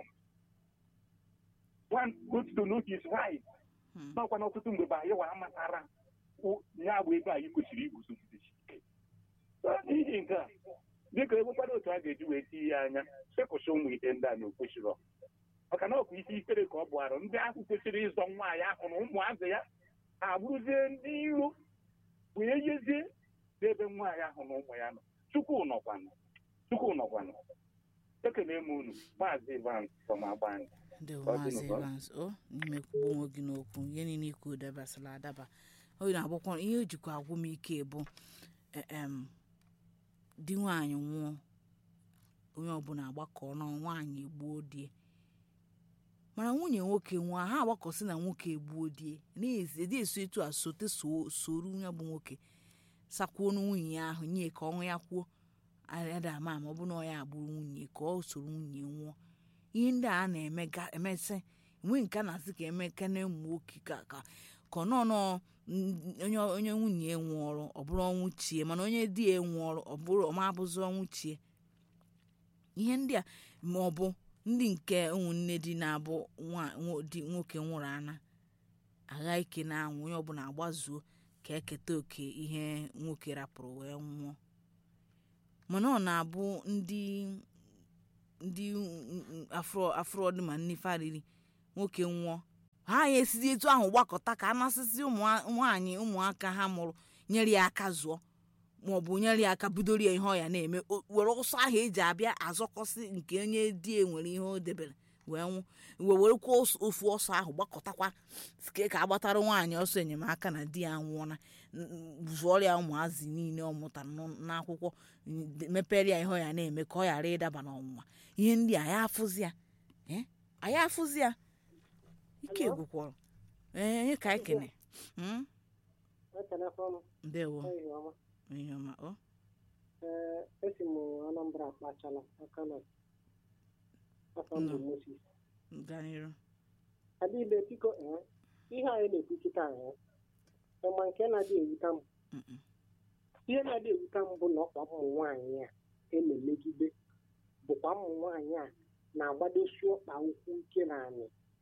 One goes to know his right. Hmm. n'ọkwa n'ọtụtụ mgbe bụ anyị wa amatara o- ya bụ ebe anyị kwesịrị iguzogidesi ike So, n'ihi nke a dịka enwekwara otu a ga-eji wee tinye ya anya sekụsị ụmụ ihe ndị a na okwesịrọ maka na ọ bụ ihe ikpere ka ọ bụ arụ ndị ahụ kwesịrị ịzọ nwaanyị ahụ na ụmụazị ya ha abụrụzie ndị iro wee yezie n'ebe nwaanyị ahụ na ụmụ ya nọ chukwu nọkwanụ chukwu nọkwanụ ekele m unu maazị Ivan from Agbani ndị Ọ dị maazị n'ụkọ. Evans o n'ime kwugbo onwe gị n'okwu ihe niile ikwu dabasịrị adaba o na-agbakwa ihe o jikwa agwụ m ike bụ e- em, di nwaanyị nwụọ onye ọbụla agbakọ na nwaanyị egbuo die mana nwunye nwoke nwụọ ha agbakọsị na nwoke egbuo die na-edi eso etu a sote so- soro onye bụ nwoke sakwuo na nwunye ya ahụ nye ka ọnwụ ya kwuo ada ama ama ọ bụ na ọ ya agbụrụ nwunye ka ọ soro nwunye nwụọ ihe ndị a na-eme ga- emesị enweghị nke a na-asị ka eme kene ụmụ nwoke ka ka ka ọ nọ nọ n- onye onye nwunye nwụọrụ ọ bụrụ ọnwụ chie mana onye di ya nwụọrụ ọ bụrụ ọma abụzi ọnwụ chie ihe ndị a ma ọ bụ ndị nke ụmụnne di na-abụ nwa- nwo- di nwoke nwụrụ ana agha ike na anwụ onye ọbụla agbazuo ka eketa oke ihe nwoke rapụrụ wee nwụọ mana ọ na-abụ ndị ndị afro afro dị ma nne fariri nwoke nwụọ ha ya esizi etu ahụ gbakọta ka a nasịsị ụmụ nwaanyị ụmụaka ha mụrụ nyere ya aka zụọ maọbụ nyere ya aka bidoro ya ihe ọ ya na-eme o- were ọsọ ahụ eji abịa azọkọsị nke onye di e nwere ihe o debere wee nwụ wee werekwa os- ofu ọsọ ahụ gbakọtakwa sike ka agbatara nwaanyị ọsọ enyemaka na di ya nwụọna n- n- zụọrọ ya ụmụazị niile ọ mụtara n'ụ- n'akwụkwọ n- mepere ya ihe ọ ya na-eme ka ọ ghara ịdaba n'ọnwụnwa ihe ndị a ya afụzi ya eh? anyị afụzi ya ike gwụkwọrọ ee onye ka anyị kene Mm? ekelekwa m ndewo ehihie ọma ihe ọma ọ ee esi m anambra akpachala aka na afọ Nnọọ. moses gaa n'iru adịbe biko ee ihe anyị na-ekwu kịta ee ịma nke na-adị ewuta m Mm-mm. ihe na-adị ewuta m bụ na ọkwa ụmụ nwaanyị a na-emegide bụkwa ụmụ nwaanyị a na-agbadosi ọkpa ukwu ike na anyị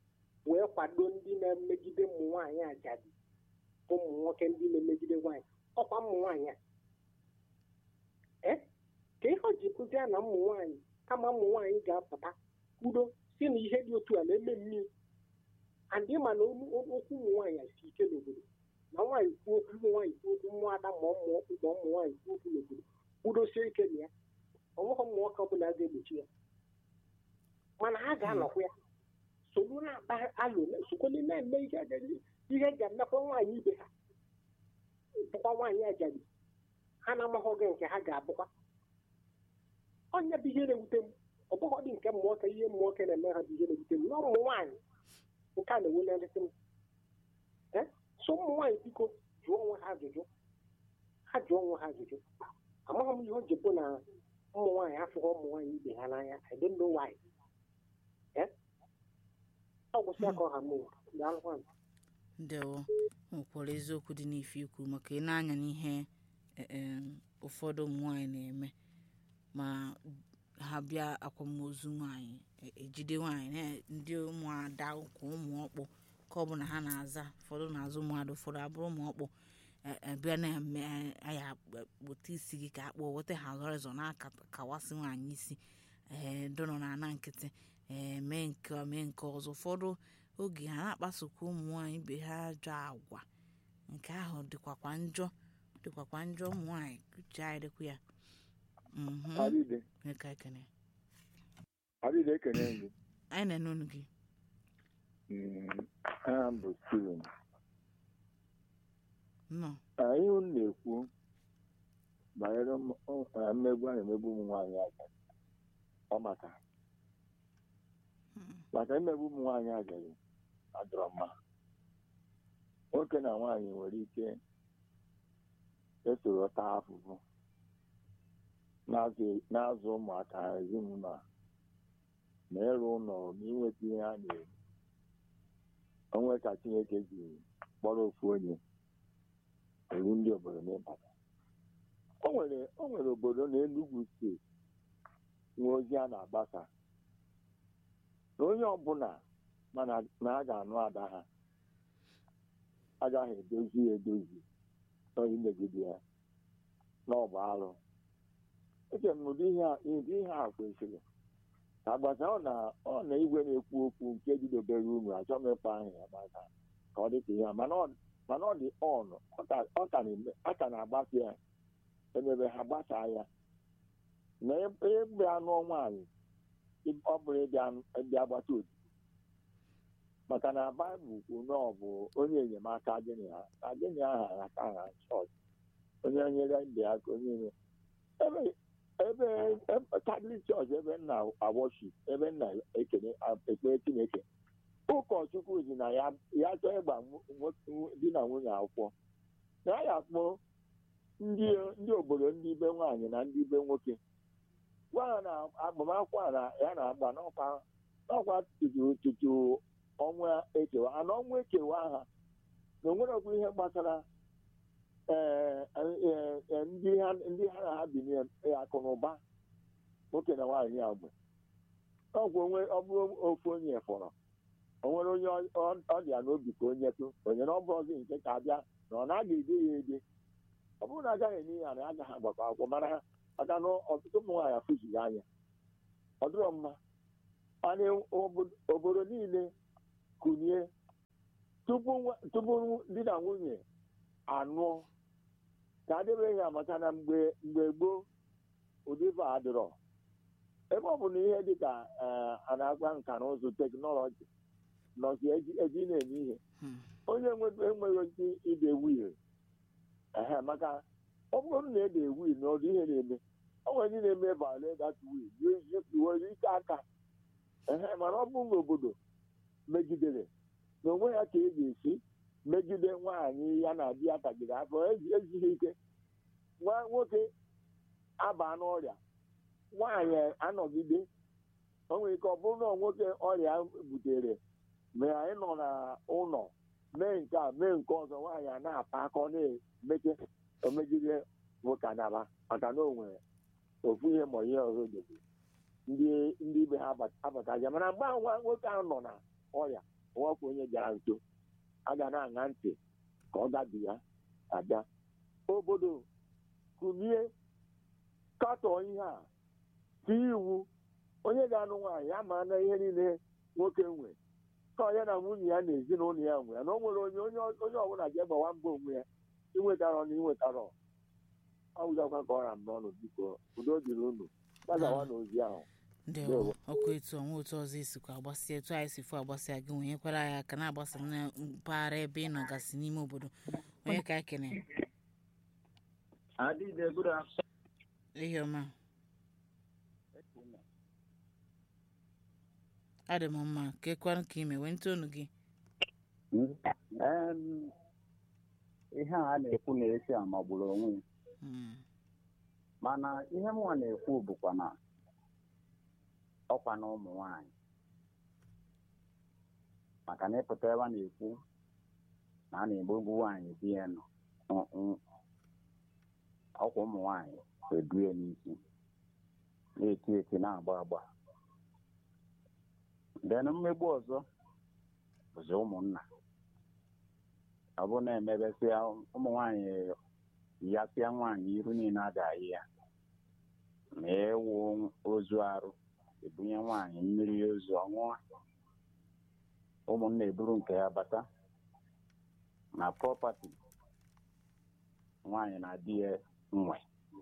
wee kwado ndị na-emegide ụmụ nwaanyị ajadi ụmụ nwoke ndị na-emegide nwaanyị ọkwa ụmụ nwaanyị a ee ka ihe o ji kụzie na ụmụ nwaanyị kama ụmụ nwaanyị ga-apụta kwudo si na ihe dị otu a na-eme mmiri andị ma na okwu ụmụ nwaanyị si ike n'obodo na nwaanyị kwuo okwu ụmụ nwaanyị kwuo okwu mmụọ ada ma ụmụ ma ụmụ nwaanyị kwuo okwu n'obodo kwudosie ike na ya ọnweghị ụmụ nwoke ọbụla ga-egbochi ya mana ha ga-anọkwa ya soro na-akpa alụ sokwele na-eme ihe ga- ihe ga-emekwa nwaanyị ibe ha bụkwa nwaanyị ajadi ha na-amaghị oge nke ha ga-abụkwa onye bụ ihe na-ewute m ọ bụghị dị nke mmụọ ka ihe mmụọ ka na-eme ha bụ ihe na-ewute m na ụmụ nwaanyị nke a na-ewulerịsị m Eh? so ụmụ nwaanyị biko jụọ onwe ha ajụjụ ha jụọ onwe ha ajụjụ amaghị m ihe o ji bụ na ụmụ nwaanyị afụghị ụmụ nwaanyị ibe ha n'anya I don't know why Eh? ọ gwụsị aka ọha m daalụkwa ndewo nwekwara eziokwu dị n'ife ikwu maka ị na-anya n'ihe eh, em, ụfọdụ ụmụ nwaanyị na-eme ma ha bịa akwamozu nwaanyị e- ejide nwaanyị na- ndị ụmụada ụkwụ ụmụ ọkpụ ka ọ bụ na ha na-aza ụfọdụ na-azụ ụmụada ụfọdụ abụrụ ụmụ ọkpụ e- e, bịa na-eme aya kpụta isi gị ka akpọ weta ha zọrịzọ na-akawasị nwaanyị isi ee dọnọ na ana nkịtị ee mee nke a, mee nke ọzọ ụfọdụ oge ha na-akpasokwa ụmụ nwaanyị ibe ha ajọ agwa nke ahụ dịkwakwa njọ dịkwakwa njọ ụmụ nwaanyị uche anyị dịkwa ya Mhm. Adịde, Eka ekene Adịde ekene gị. anyị na-ene unu gị Mm, Aha m bụ Steven. nnọọ Anyị unu na-ekwu banyere m- ọ- eh, mmegbu a na-emegbu ụmụ nwaanyị agadi. Ọ maka Mm. maka imegbu ụmụ nwaanyị agadi adọrọ mma. Nwoke na nwaanyị nwere ike esoro taa afụfụ na-azụ na-azụ ụmụaka ha ezinụlọ a ma ịrụ ụlọ ma inweta ihe a na-eri onwe ka Chineke ji kpọrọ ofu onye eru ndị obodo n'ịbata o nwere o nwere obodo na Enugu steeti nwe ozi a na-agbasa na onye ọbụla mana na a ga-anụ ada ha agaghị edozi ya edozi n'ohi megide ya n'ọbụ arụ eche m ụdị ihe a ụdị ihe a kwesịrị ka agbasa ọ na ọ na igwe na-ekwu okwu nke bidobere unu achọ m ịkpọ ahụ ya gbasa ka ọ dị ka ihe a mana ọ mana ọ dị on ọ ka- ọ ka na-eme a ka na-agbasa ya emebe ha gbasaa ya na egbe anụ nwaanyị ọ bụrụ ịbịa ịbịa agbata otu maka na baịbụl kwuru na ọ bụ onye enyemaka gịnị ha na gịnị aha aka ha chọọchị onye nyere ndị aka onye nye ebe ebe ebe- katọlik chọọchị ebe nna awọship ebe nna ekele ekpere chineke ụkọchukwu dị na ya ya chọọ ịgba nwo- nwo- di na nwunye akwụkwọ na ya akpọ ndị ndị obodo ndị ibe nwaanyị na ndị ibe nwoke gwa ha na agbamakwụkwọ a na ya na-agba n'ọkwa n'ọkwa tutu tutu ọnwa ekewa ana ọnwa ekewa ha na onwerekwa ihe gbasara ee ee, ee, ndị ha ndị ha na ha bi akụ na ụba nwoke na nwaanyị a mgbe ọgwụ onwe ọ bụrụ ofu onye fọrọ o nwere onye ọ- ọ- ọ dị ya n'obi ka onye tụ onye na ọ bụrụ ọzọ nke ka abịa na ọ na-aga ede ya ede ọ bụrụ na agaghị enye ya na ya agaghị agbakọ akwụkwọ mara ha maka na ọtụtụ ụmụ nwaanyị afụzighị anya ọ dịrọ mma mana obodo- obodo niile kụnye tupu nwa- tupu di na nwunye anụọ ka adịbeghị ya maka na mgbe mgbe gboo ụdịba adịrọ ebe ọ bụ na ihe dịka ee, a na-agba nka na ụzụ teknọlọji nọzi eji eji na-eme ihe Hmm. onye nwe- enweghị ike ide wil ehe maka ọ bụrụ na ede wil na ọdụ ihe na-eme o nwere ndị na-eme vale dat wil were ike aka ehe mana ọ bụrụ na obodo megidere na onwe ya ka e ga-esi megide nwaanyị ya na di ya tagide afọ ezi- ezighị ike nwa nwoke aba n'ọrịa nwaanyị anọgide o nwere ike ọ bụrụ na nwoke ọrịa butere mgbe anyị nọ n'ụlọ mee nke a mee nke ọzọ nwaanyị a na-apa aka ọ na-emeche omegide nwoke anaba maka na o nwere ofu ihe ma ihe ọzọ dobe ndị ndị ibe ha abataja mana mgbe ahụ nwa nwoke ahụ nọ na ọrịa nwakwa onye gara nso a ga na-aṅa ntị ka ọ gabi ya abịa obodo kulie katọọ ihe a tie iwu onye ga-anụ nwaanyị ya ma na ihe niile nwoke nwe ka ọ ya na nwunye ya na ezinụlọ ya nwe ya na o nwere onye onye onye ọbụla ga-egbawa mbọ onwe ya inwetara na inwetara ọ bụzakwa ka ọ ra m n'ọnụ biko udo dịrị unu gbazawa n'ozi ahụ ndewo ọkụ etu ọnwa otu ọzọ esikwa agbasịa etu anyị si fụ agbasịa gị nwenyekwara ya aka na-agbasa na mpaghara ebe ị nọgasị n'ime obodo onye ka ekene Adịde, good afternoon. ihe ọma adị m mma ka ekwanụ ka ime wee ntonu gị Em, ihe a a na-ekwu na-esi amagburu onwe ya Mm, mana ihe mụnwa na-ekwu bụkwa na ọkwa na ụmụ nwanyị maka na ịpụta ebe a na-ekwu na a na-egbogbu nwaanyị di ya nọ Mm, mm. ọkwa ụmụ nwanyị edu ya n'isi na-eti eti na-agba agba den mmegbu ọzọ bụzi ụmụnna ọ bụ na-emebesịa ụmụ nwanyị yasịa nwaanyị iru niile adaghị ya ma ewu ozu arụ ebunye nwaanyị mmiri ozu ọṅụọ ụmụnna eburu nke ya bata na prọpati nwaanyị na di ya nwe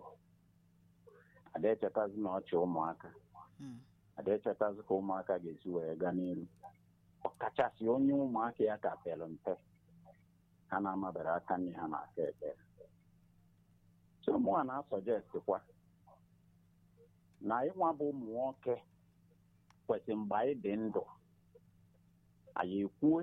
ada echetazi na ọchị ụmụaka mm, ada echetazi ka ụmụaka ga-esi wee gaa n'iru ọkachasị onye ụmụaka ya ka pere mpe ha na-amabere aka nne ha na-aka ekpere so mụnwa na-asọjestikwa na ịnwa bụ ụmụ nwoke kwesịrị mgbe anyị dị ndụ anyị ekwue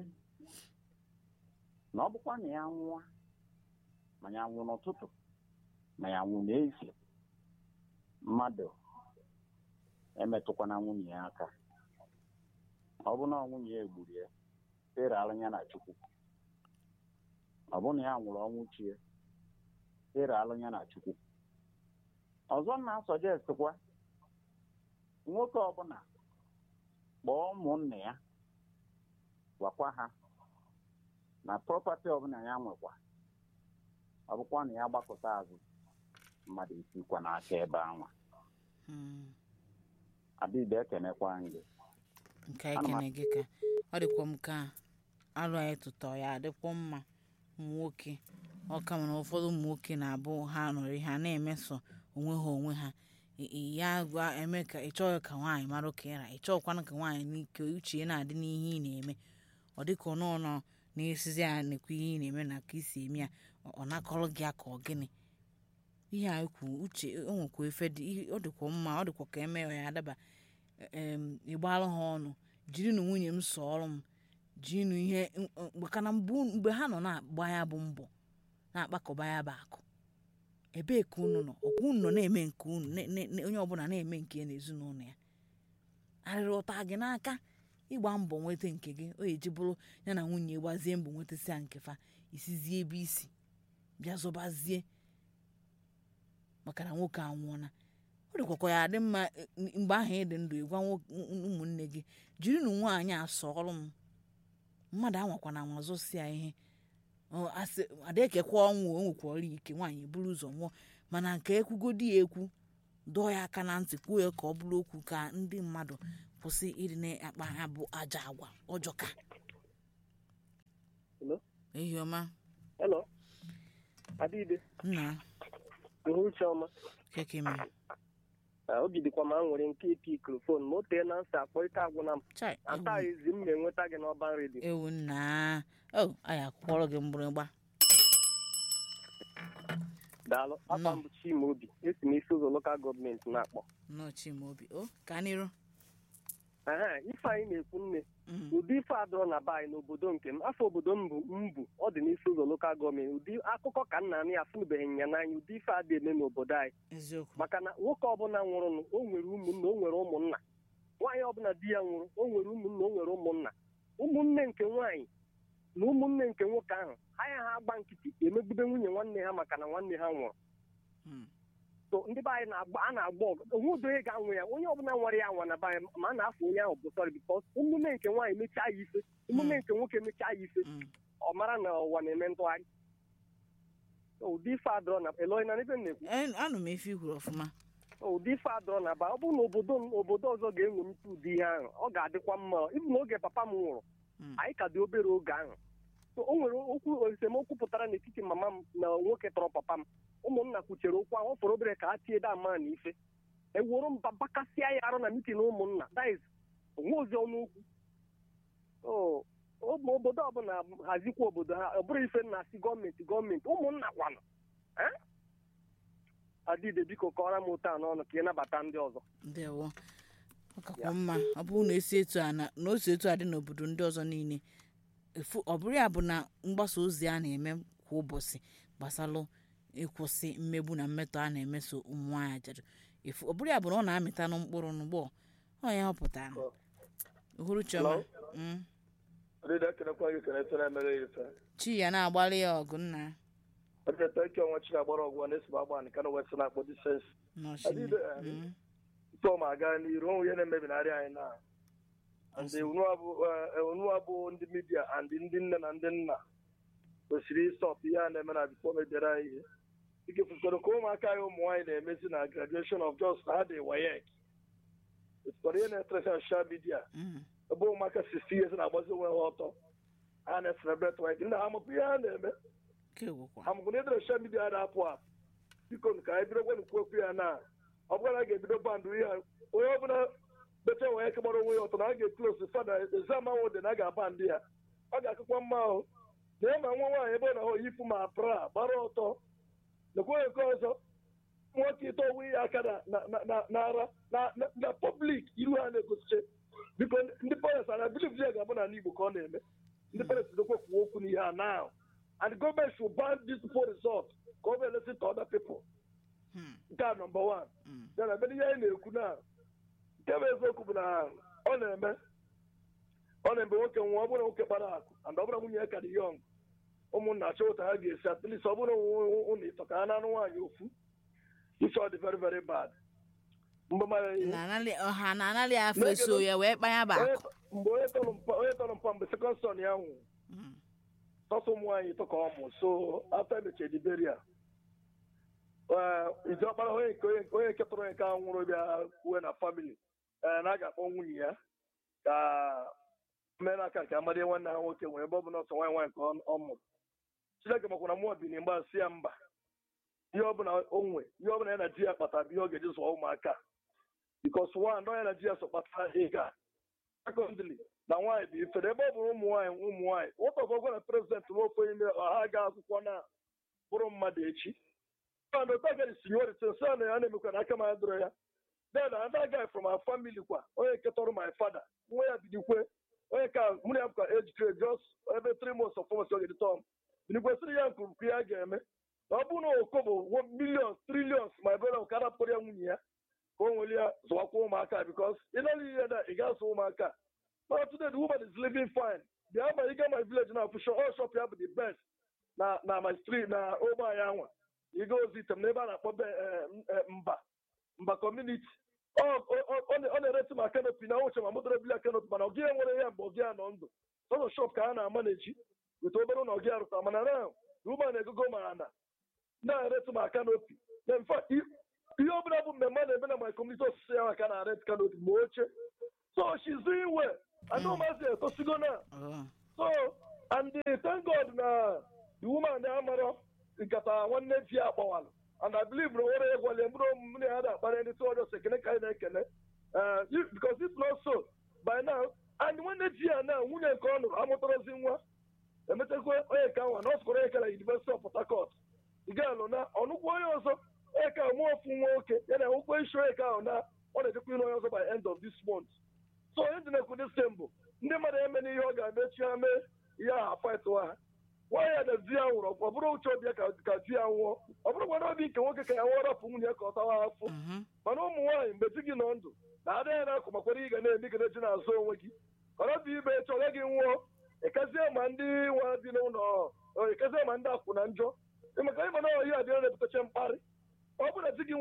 na ọ bụkwa na ya nwụọ ma ya nwụ n'ụtụtụ ma ya nwụ n'efu mmadụ emetụkwana nwunye ya aka ọ bụ na ọ nwunye ya egburu ya ịrara ya na chukwu ọ bụ na ya nwụrụ ọnwụ chie ịralụ ya na chukwu ọzọ m na-asọjestikwa nwoke ọbụla kpọọ ụmụnne ya gwakwa ha na prọpati ọbụla ya nwekwa ọ bụkwa na ya gbakọta azụ mmadụ esikwa n'aka ebe anwa mm. adịbe ekenekwa gị nke anyị kene gị ka ọ dịkwa m ka alụ anyị tụtọ ya adịkwa mma ụmụ nwoke ọ ka mana ụfọdụ ụmụ nwoke na-abụ ha nọrị ha na-emeso onwe ha onwe ha ị- ị- ya gwa eme ka ị chọghị ka nwaanyị mara ka ịra ị chọghịkwana ka nwaanyị n'ike uche ya na-adị n'ihe ị na-eme ọ dịka ọ nọ nọ na-esizi ya nekwa ihe ị na-eme na ka isi eme ya ọ- ọ nakọrọ gị aka ọ gịnị ihe a kwu uche o nwekwa efe dị ihe- ọ dịkwa mma ọ dịkwa ka eme ya adaba em ịgbalụ ha ọnụ jirinụ nwunye m sọọrọ m jirinụ ihe maka na mgbe mgbe ha nọ na-agba ya bụ mbọ na-akpakọba ya bụ akụ ebee ka unu nọ ọkwa unu nọ na-eme nke unu ne- ne- ne- onye ọbụla na-eme nke ya n'ezinụlọ ya arịrị ụta gị n'aka ịgba mbọ nweta nke gị o eji bụrụ ya na nwunye gbazie mbọ nwetasịa nke fa isizie ebe isi bịa zọbazie maka na nwoke anwụọla ọ dịkwakwa ya adị mma eh, mgbe ahụ ị dị ndụ ịgwa nwo- ụmụnne gị jirinụ nwaanyị asọ ọrụ m mmadụ anwakwana anwa zụsịa ihe Ọ, asị adekekwa ọnwụ o nwekwara ike nwaanyị buru ụzọ nwụọ mana nke ekwugodi ya ekwu dọọ ya aka na ntị kwuo ya ka ọ bụrụ okwu ka ndị mmadụ kwụsị ịdị na-akpa ha bụ aja agwa ọjọka Hello? ehi ọma Hello? Adịde, nna uhuruchi ọma. keke mere Ah, obi dịkwa ma m nwere nke ipikrofon ma o tee na nsị akpọrịta agwụna m chai ata ezi m na-enweta gị n'ọba redio ewu nna o anyị akwụkwọrọ gị mgbịrịgba daalụ afa Nnọọ. m bụ Chimaobi esi m isi ụzọ lokal gọọmenti na-akpọ nnọchi m obi o ka n'iru Aha, ife anyị na-ekwu nne Mm, ụdị ife adọrọ na be anyị n'obodo nke m afọ obodo m bụ mbụ ọ dị n'isi ụzọ lokal gọọmenti ụdị akụkọ ka nna anyị afụnubeghị ya n'anya ụdị ife adị eme n'obodo anyị eziokwu maka na nwoke ọbụla nwụrụnụ o nwere ụmụnna o nwere ụmụnna nwaanyị ọbụla di ya nwụrụ o nwere ụmụnna o nwere ụmụnna ụmụnne nke nwaanyị na ụmụnne nke nwoke ahụ ha ya ha agba nkịtị emegbube nwunye nwanne ha maka na nwanne ha nwụrụ Mm, so ndị be anyị na-agba a na-agba ọgụ onwe udo onye ga-anwụ ya onye ọbụla nwere ya nwa na be anyị ma a na-afọ onye ahụ bụ sọrọ bikọs emume nke nwaanyị mechaa ya ife emume nke nwoke mechaa ya ife Mm. ọ mara na ụwa na-eme ntụgharị So, ụdị ife adọrọ na eloi na ebe m na-ekwu Eh, anụ m efe ikwuru ọfụma ụdị ife adọrọ na ba ọ bụrụ na obodo obodo ọzọ ga-enwemite ụdị ihe ahụ ọ ga-adịkwa mma ibu n'oge papa m nwụrụ Mm. anyị ka dị obere oge ahụ so o nwere okwu esemokwu pụtara n'etiti mama m na nwoke tọrọ papa m ụmụnna kwuchere okwu ahụ ọ fọrọ obere ka ha tie dama na ife ewuru mba bakasịa ya arụ na mitin ụmụnna daiz onwe ozi ọnụ okwu so ụmụ obodo ọbụla hazikwa obodo ha ọ bụrụ ife na asị gọọmenti gọọmenti ụmụnna kwanụ Eh? adịde biko kọọrọ m ụtọ a n'ọnụ ka ị nabata ndị ọzọ ndewo ọ kakwa mma ọ bụrụ na esi etu a na na o si etu a dị n'obodo ndị ọzọ niile efu ọ bụrụ ya bụ na mgbasa ozi a na-eme kwa ụbọchị gbasalụ ịkwụsị mmegbu na mmetọ a na-emeso ụmụ nwaanyị ajadu efu ọ bụrụ ya bụ na ọ na-amịtanụ mkpụrụ n'ugbo ọ ya ọ pụtara uhuru chioma Mm. Ọdịda ekenekwa gị kenete na-emere ya ife. chi ya na-agbalị ya ọgụ nna Ọdịda ike ọnwa chi na-agbara ọgwụ na esi agba nke na west na-akpọ disens. n'osimiri Adịde, eh, Mm. Tụọ ma aga n'iru onwe ihe na-emebinarị anyị na. And unu abụ eh, unu abụ ndị midia and ndị nne na ndị nna kwesịrị ịsọpụ ihe a na-eme na bifo mebere anyị ihe. Ike fụsịrị ka ụmụaka anyị ụmụ nwaanyị na-emezi na graduation of just ha dị wayek. Fụsịrị ihe na-etresi na social media. Mm. ebe ụmụaka 60 years na-agbazi onwe ha ọtọ ha na-eselebrate wayek ndị ha amụpụ ihe ha na-eme Nke gwụkwa. amụkụ na edere social media na-apụ apụ biko ka anyị bido gwanụ okwu ya na ọ bụrụ na a ga-ebido bandụ ihe a onye ọbụla becha wee eke gbara onwe ya ọtọ na a ga-eklos fada ezam ahụ dị na a ga-aba ndị ya ọ ga-akụkwa mma ahụ na ya ma nwa nwaanyị ebe ọ na-ahụ yifu ma bra gbara ọtọ lekwa nke ọzọ nwoke ite onwe ya aka na- na- na- na- n'ara na- na- na pọblik iru ha na-egosiche biko ndị parents ana biliv ya ga-abụ n'ala igbo ka ọ na-eme ndị parents dokwe kwuo okwu n'ihe a now and government should ban this poor result ka ọ bụ listen to other people Hmm. nke a number one Mm. ya na ebe ihe anyị na-ekwu na nke bụ eziokwu bụ na ọ na-eme ọ na-eme nwoke nwa ọ bụrụ na nwoke kpara akụ and ọ bụrụ nwunye ya ka dị yọng ụmụnna achọ ụta ha ga-esi at least ọ bụrụ ụnụ ịtọ ka ha na-anụ nwaanyị ofu isi ọ dị very very bad mgbe mara ihe Na-analị- ọha na-analị afọ eso ya wee kpanya bụ onye akụ mgbe onye tọrọ mpa onye tọrọ mpa mgbe sekọnd son ya nwụrụ Mm. sọsọ ụmụ nwaanyị tọ ka ọ mụ so after emecha ediberia iji ọkpara onye nke onye onye nke tọrọ onye nke ahụ nwụrụ bịa kwue na famili ee na a ga-akpọ nwunye ya ka mere aka nke amadị nwanne ha nwoke nwere ebe ọ bụ na ọsọ nwaanyị nwaanyị ka ọ- ọ mụrụ chineke makwara mmụọ bi mgba si ya mba ihe ọbụla o nwe ihe ọbụla ya na di ya kpatara bụ ihe ọ ga-eji zụọ ụmụaka bikos one nọ ya na di ya so kpatara ịga sekọndịrị na nwaanyị bụ ifere ebe ọ bụrụ ụmụ nwaanyị ụmụ nwaanyị nwata ọgwụgwọ na prezidenti nwoke ime ọha ga akwụkwọ na bụrụ mmadụ echi and otagari seniority nsị a na ya na-emekwa na aka m adịrọ ya then another guy from our family kwa onye nke tọrọ my father nwa ya bidikwe onye ka mụ na ya bụkwa age grade just ebe three months of formas oge dịtọm binikwesịrị ya nkwurukwu ya ga-eme na ọ bụrụ na oko bụ millions trillions ma ebe ọ ka arapụrụ ya nwunye ya ka o nwere ya zụwakwa ụmụaka because ịnara ihe na ị ga-azụ ụmụaka But today the woman is living fine. The ama you get my village now for sure. All shop here be the best. Na na my street na over yanwa. You go visit them neighbor na pobe mba mba community. Oh on on the rest my canopy na uche ma mudre bila canopy mana ogie nwere ya mgbe ogie nọ ndụ. So shop ka a na manage with obere na ogie arụta mana now the woman egogo ma na na rest my canopy. In fact ihe ọbụla bụ mmemme a na-eme na my community osisi ya ka na rent canopy ma oche. So she's doing well. I know myself, Tosigo now. Oh. So, and uh, thank God na the woman na amara nkata nwanne di ya akpọwalụ. And I believe na nwere egwale mkpụrụ mmiri ha na-akpara ndị tụ ọjọọ sekene ka anyị na-ekele. Uh, if- because if not so, by now, and nwanne di ya na nwunye nke ọ nụrụ amụtarazi nwa. Emechakwa onye ka nwa na ọ sụkwara onye ka na University of Port Harcourt. Ị ga-alụ na ọnụkwụ onye ọzọ onye ka mụọ ofu nwoke ya na ụkwụ isi onye ka ahụ na ọ na-ejekwa ịlụ onye ọzọ by end of this month. so onye dị na-ekwu dị stembụ ndị mmadụ eme n'ihe ọ ga-emechi ha mee ihe ahụ afaịtụwa ha nwaanyị a na di ya nwụrụ ọ bụrụ uche obi ya ka ka di ya nwụọ ọ bụrụ gwara obi nke nwoke ka ya nwụọ rapụ nwunye ya ka ọ tawa afọ Mhm. mana ụmụ nwaanyị mgbe di gị nọ ndụ na ada ya na-akụ makwara ị ga na-eme ị ga na-eji n'azụ onwe gị ọrọ bụ ibe chọrọ gị nwụọ ekezie ma ndị nwa bi n'ụlọ ọ, ekezie ma ndị akwụ na njọ maka ịma na ihe adịrọ na-ebutacha mkparị ọ bụrụ na di gị nwụọ gị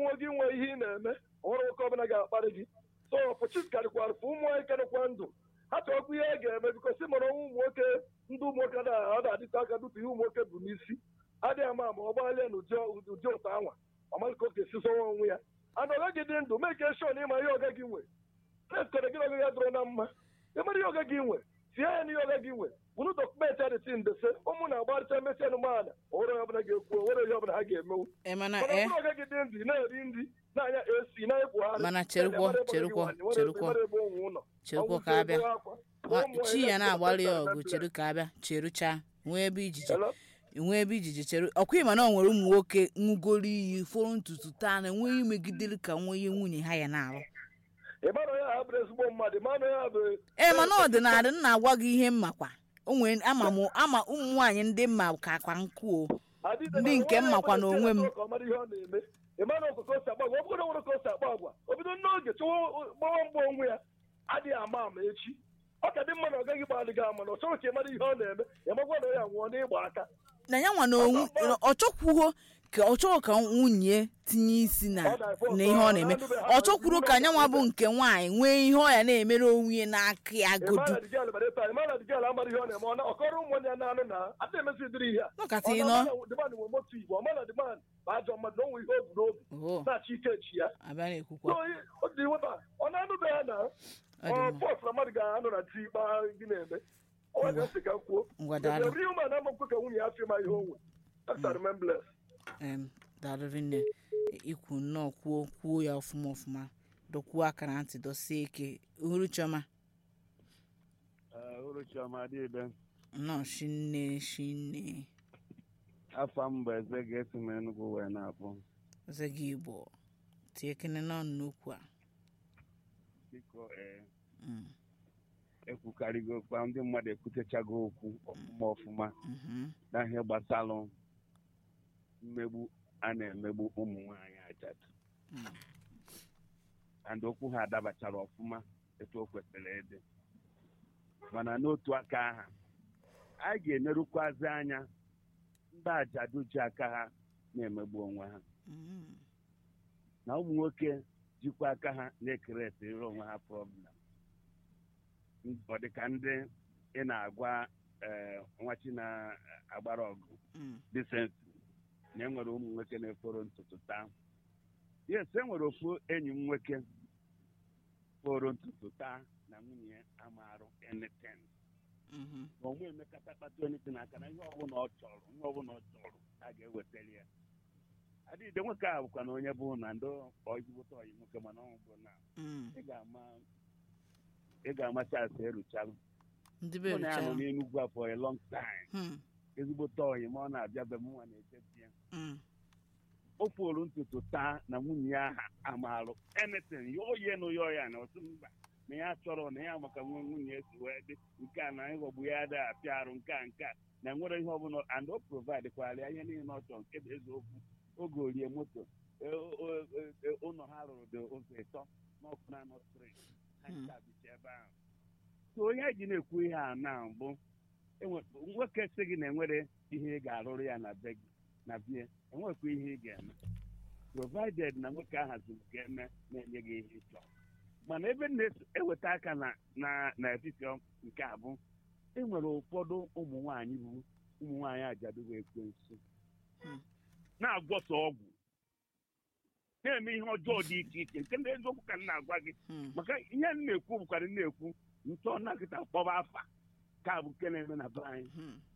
ihe ị na-eme ọhụrụ nwoke ọbụla ga-akparị gị so ọpụchis karịkwara fụ ụmụ anyị karịkwa ndụ ha chọkwa ihe a ga-eme bikosi mara ọnwụ ụmụ nwoke ndị ụmụ nwoke na ọ na-adịte aka dutu ihe ụmụ nwoke bụ n'isi adịghị ama ama ọ gbalịa na ụdị ụdị ụtọ anwa ọmalị ka o ga-esi sọwa onwe ya ana ọga gị dị ndụ meke shon ịma ihe ọga gị nwe na-esikọrọ gị ọga ya dụrụ na mma ịmara ihe ọga gị nwe tie ya n'ihe ọga gị nwe bụrụ dọkụmentị adịtị ndese ụmụ na-agbarịcha mmesi anụmanụ onwere onye ọbụla ga-ekwu onwere ihe ọbụla ha ga-emewu Eh, mana mana eh, ọbụrụ ọga gị dị ndụ ị na-eri nri na-anya esi na-ekwugharị Mana cherukwo, cherukwo, cherukwo. cherukwo ka abịa Nwa- chi ya na-agbalị ya ọgụ cheru ka abịa cherucha nwee ebe ijiji nwee ebe ijiji cheru ọkwa ịma na ọ nwere ụmụ nwoke nwugoro iyi fọrọ ntutu taa na enweghị imegidere ka nwunye nwunye ha ya na-alụ ịmana ya ha bụrụ ezigbo mmadụ ịmana ya bụ ee mana ọdịnala m na-agwa gị ihe mmakwa onwe ama m ama ụmụ nwaanyị ndị mma ka akwa nkụ o ndị nke m makwa na onwe m ịmana ọkụkọ si agba agwa ọ bụrụ na nwere ka o si agba agwa o bido n'oge chọwa gbawa mgba onwe ya adịghị ama ama echi ọ ka dị mma na ọ gaghị gbalị gị ama na ọ chọrọ ka ị mara ihe ọ na-eme ya magwa na ya nwụọ n'ịgba aka na ya nwa na onwu ọ chọkwuo ka ọ chọrọ ka nwunye tinye isi na na ihe ọ na-eme ọ chọkwuru ka anya nwa bụ nke nwaanyị nwee ihe ọ ya na-emere onwe ya n'aka ya godu ịmana dịgal bara ebe a ịmana dịgal amara ihe ọ na-eme ọ na- ọ kọrọ ụmụnne ya na-anụ na adị emezi ụdịrị ihe a nọkata Ọ ị na- nọ ọ na- dịman nwe motu igbo ọ mana dịman bụ ajọ mmadụ na o nwe ihe o bu n'obi oho na-achọ ike chi ya abịa na-ekwukwa So, ọ dị nweta ọ na-anụbe ya na ọ dị ọ mma pọs na mmadụ ga-anọ na ti ikpe gị na-eme ọ nwere nsị ka kwuo ngwa daalụ every woman amakwụ ka nwunye ya fima ihe onwe that's a remembrance em daalụ rinne ikwu nnọọ kwuo kwuo ya ọfụma ọfụma dọkwuo aka na ntị dọsie ike uhuru chioma uruchiọma dịbe nnọọ shinne shinne afọ m bụ eze ga-esi m enugwu wee na-abụ eze gị igbo tie kene n'ọnụ n'okwu a biko ee Mm, ekwukarịgo okwu ndị mmadụ ekwutechago okwu ọfụma ọfụma mhm, n'ihe gbasalụ mmegbu a na-emegbu ụmụ nwaanyị ajadu mm. and okwu ha adabachara ọfụma etu o kwesịrị ịdị mana n'otu aka aha a ga-enerukwazi anya ndị ajadu ji aka ha na-emegbu onwe ha Mm, na ụmụ nwoke jikwa aka ha na-ekeretịrị onwe ha problem ọ dị ka ndị ị na-agwa ee nwachi na-agbara ọgụ mm, disenti na enwere ụmụ nwoke na-eforo ntutu taa yes enwere ofu enyi m nwoke foro ntutu taa na nwunye ya amarụ enitin mhm, na onwe emekata kpata enitin aka na ihe ọbụla ọ chọrọ ihe ọbụla ọ chọrọ a ga-ewetara ya adịghị nwoke a bụkwa na onye bụ na ndị ọjigbota ọyi nwoke mana ọ bụ na mm. ị ga-ama ị ga-amacha asa eruchalụ ndị be mụ na ya nọ richara n'enugwu a for a long time Hmm, ezigbote ọyị ma ọ na-abịa be m nwa na-echeti ya mm, o furu ntutu taa na nwunye ya aha amarụ anything ya oye na ya ya na otu mba na ya chọrọ na ya maka nwe nwunye esi wee dị nke a na ịghọgbu ya adịghị apịa arụ nke a nke a na nwere ihe ọbụla and o provide kwara ya ihe niile ọ chọrọ nke bụ eziokwu oge orie moto e- o- e- e- ụlọ ha rụrụ dị ụzọ ịtọ n'ọkụ na nọ street ha Hmm. ncha bicha ebe ahụ so onye ji na-ekwu ihe a na bụ enwe- nwoke sị gị na enwere ihe ị ga-arụrụ ya na be gị na bie enwekwa ihe ị ga-eme provided na nwoke ahụ zuru ka eme na-enye gị ihe ịchọ mana ebe m na-eweta aka na na n'etiti nke a bụ enwere ụfọdụ ụmụ nwaanyị bụ ụmụ nwaanyị ajadụ ekwensu Hmm. na-agwọsa ọgwụ na-eme ihe ọjọọ dị iche iche nke ndị eziokwu ka m na-agwa gị hmm, maka ihe m na-ekwu bụkwara m na-ekwu ntọ nakịta kpọba afa ka bụ nke na-eme na be anyị hmm.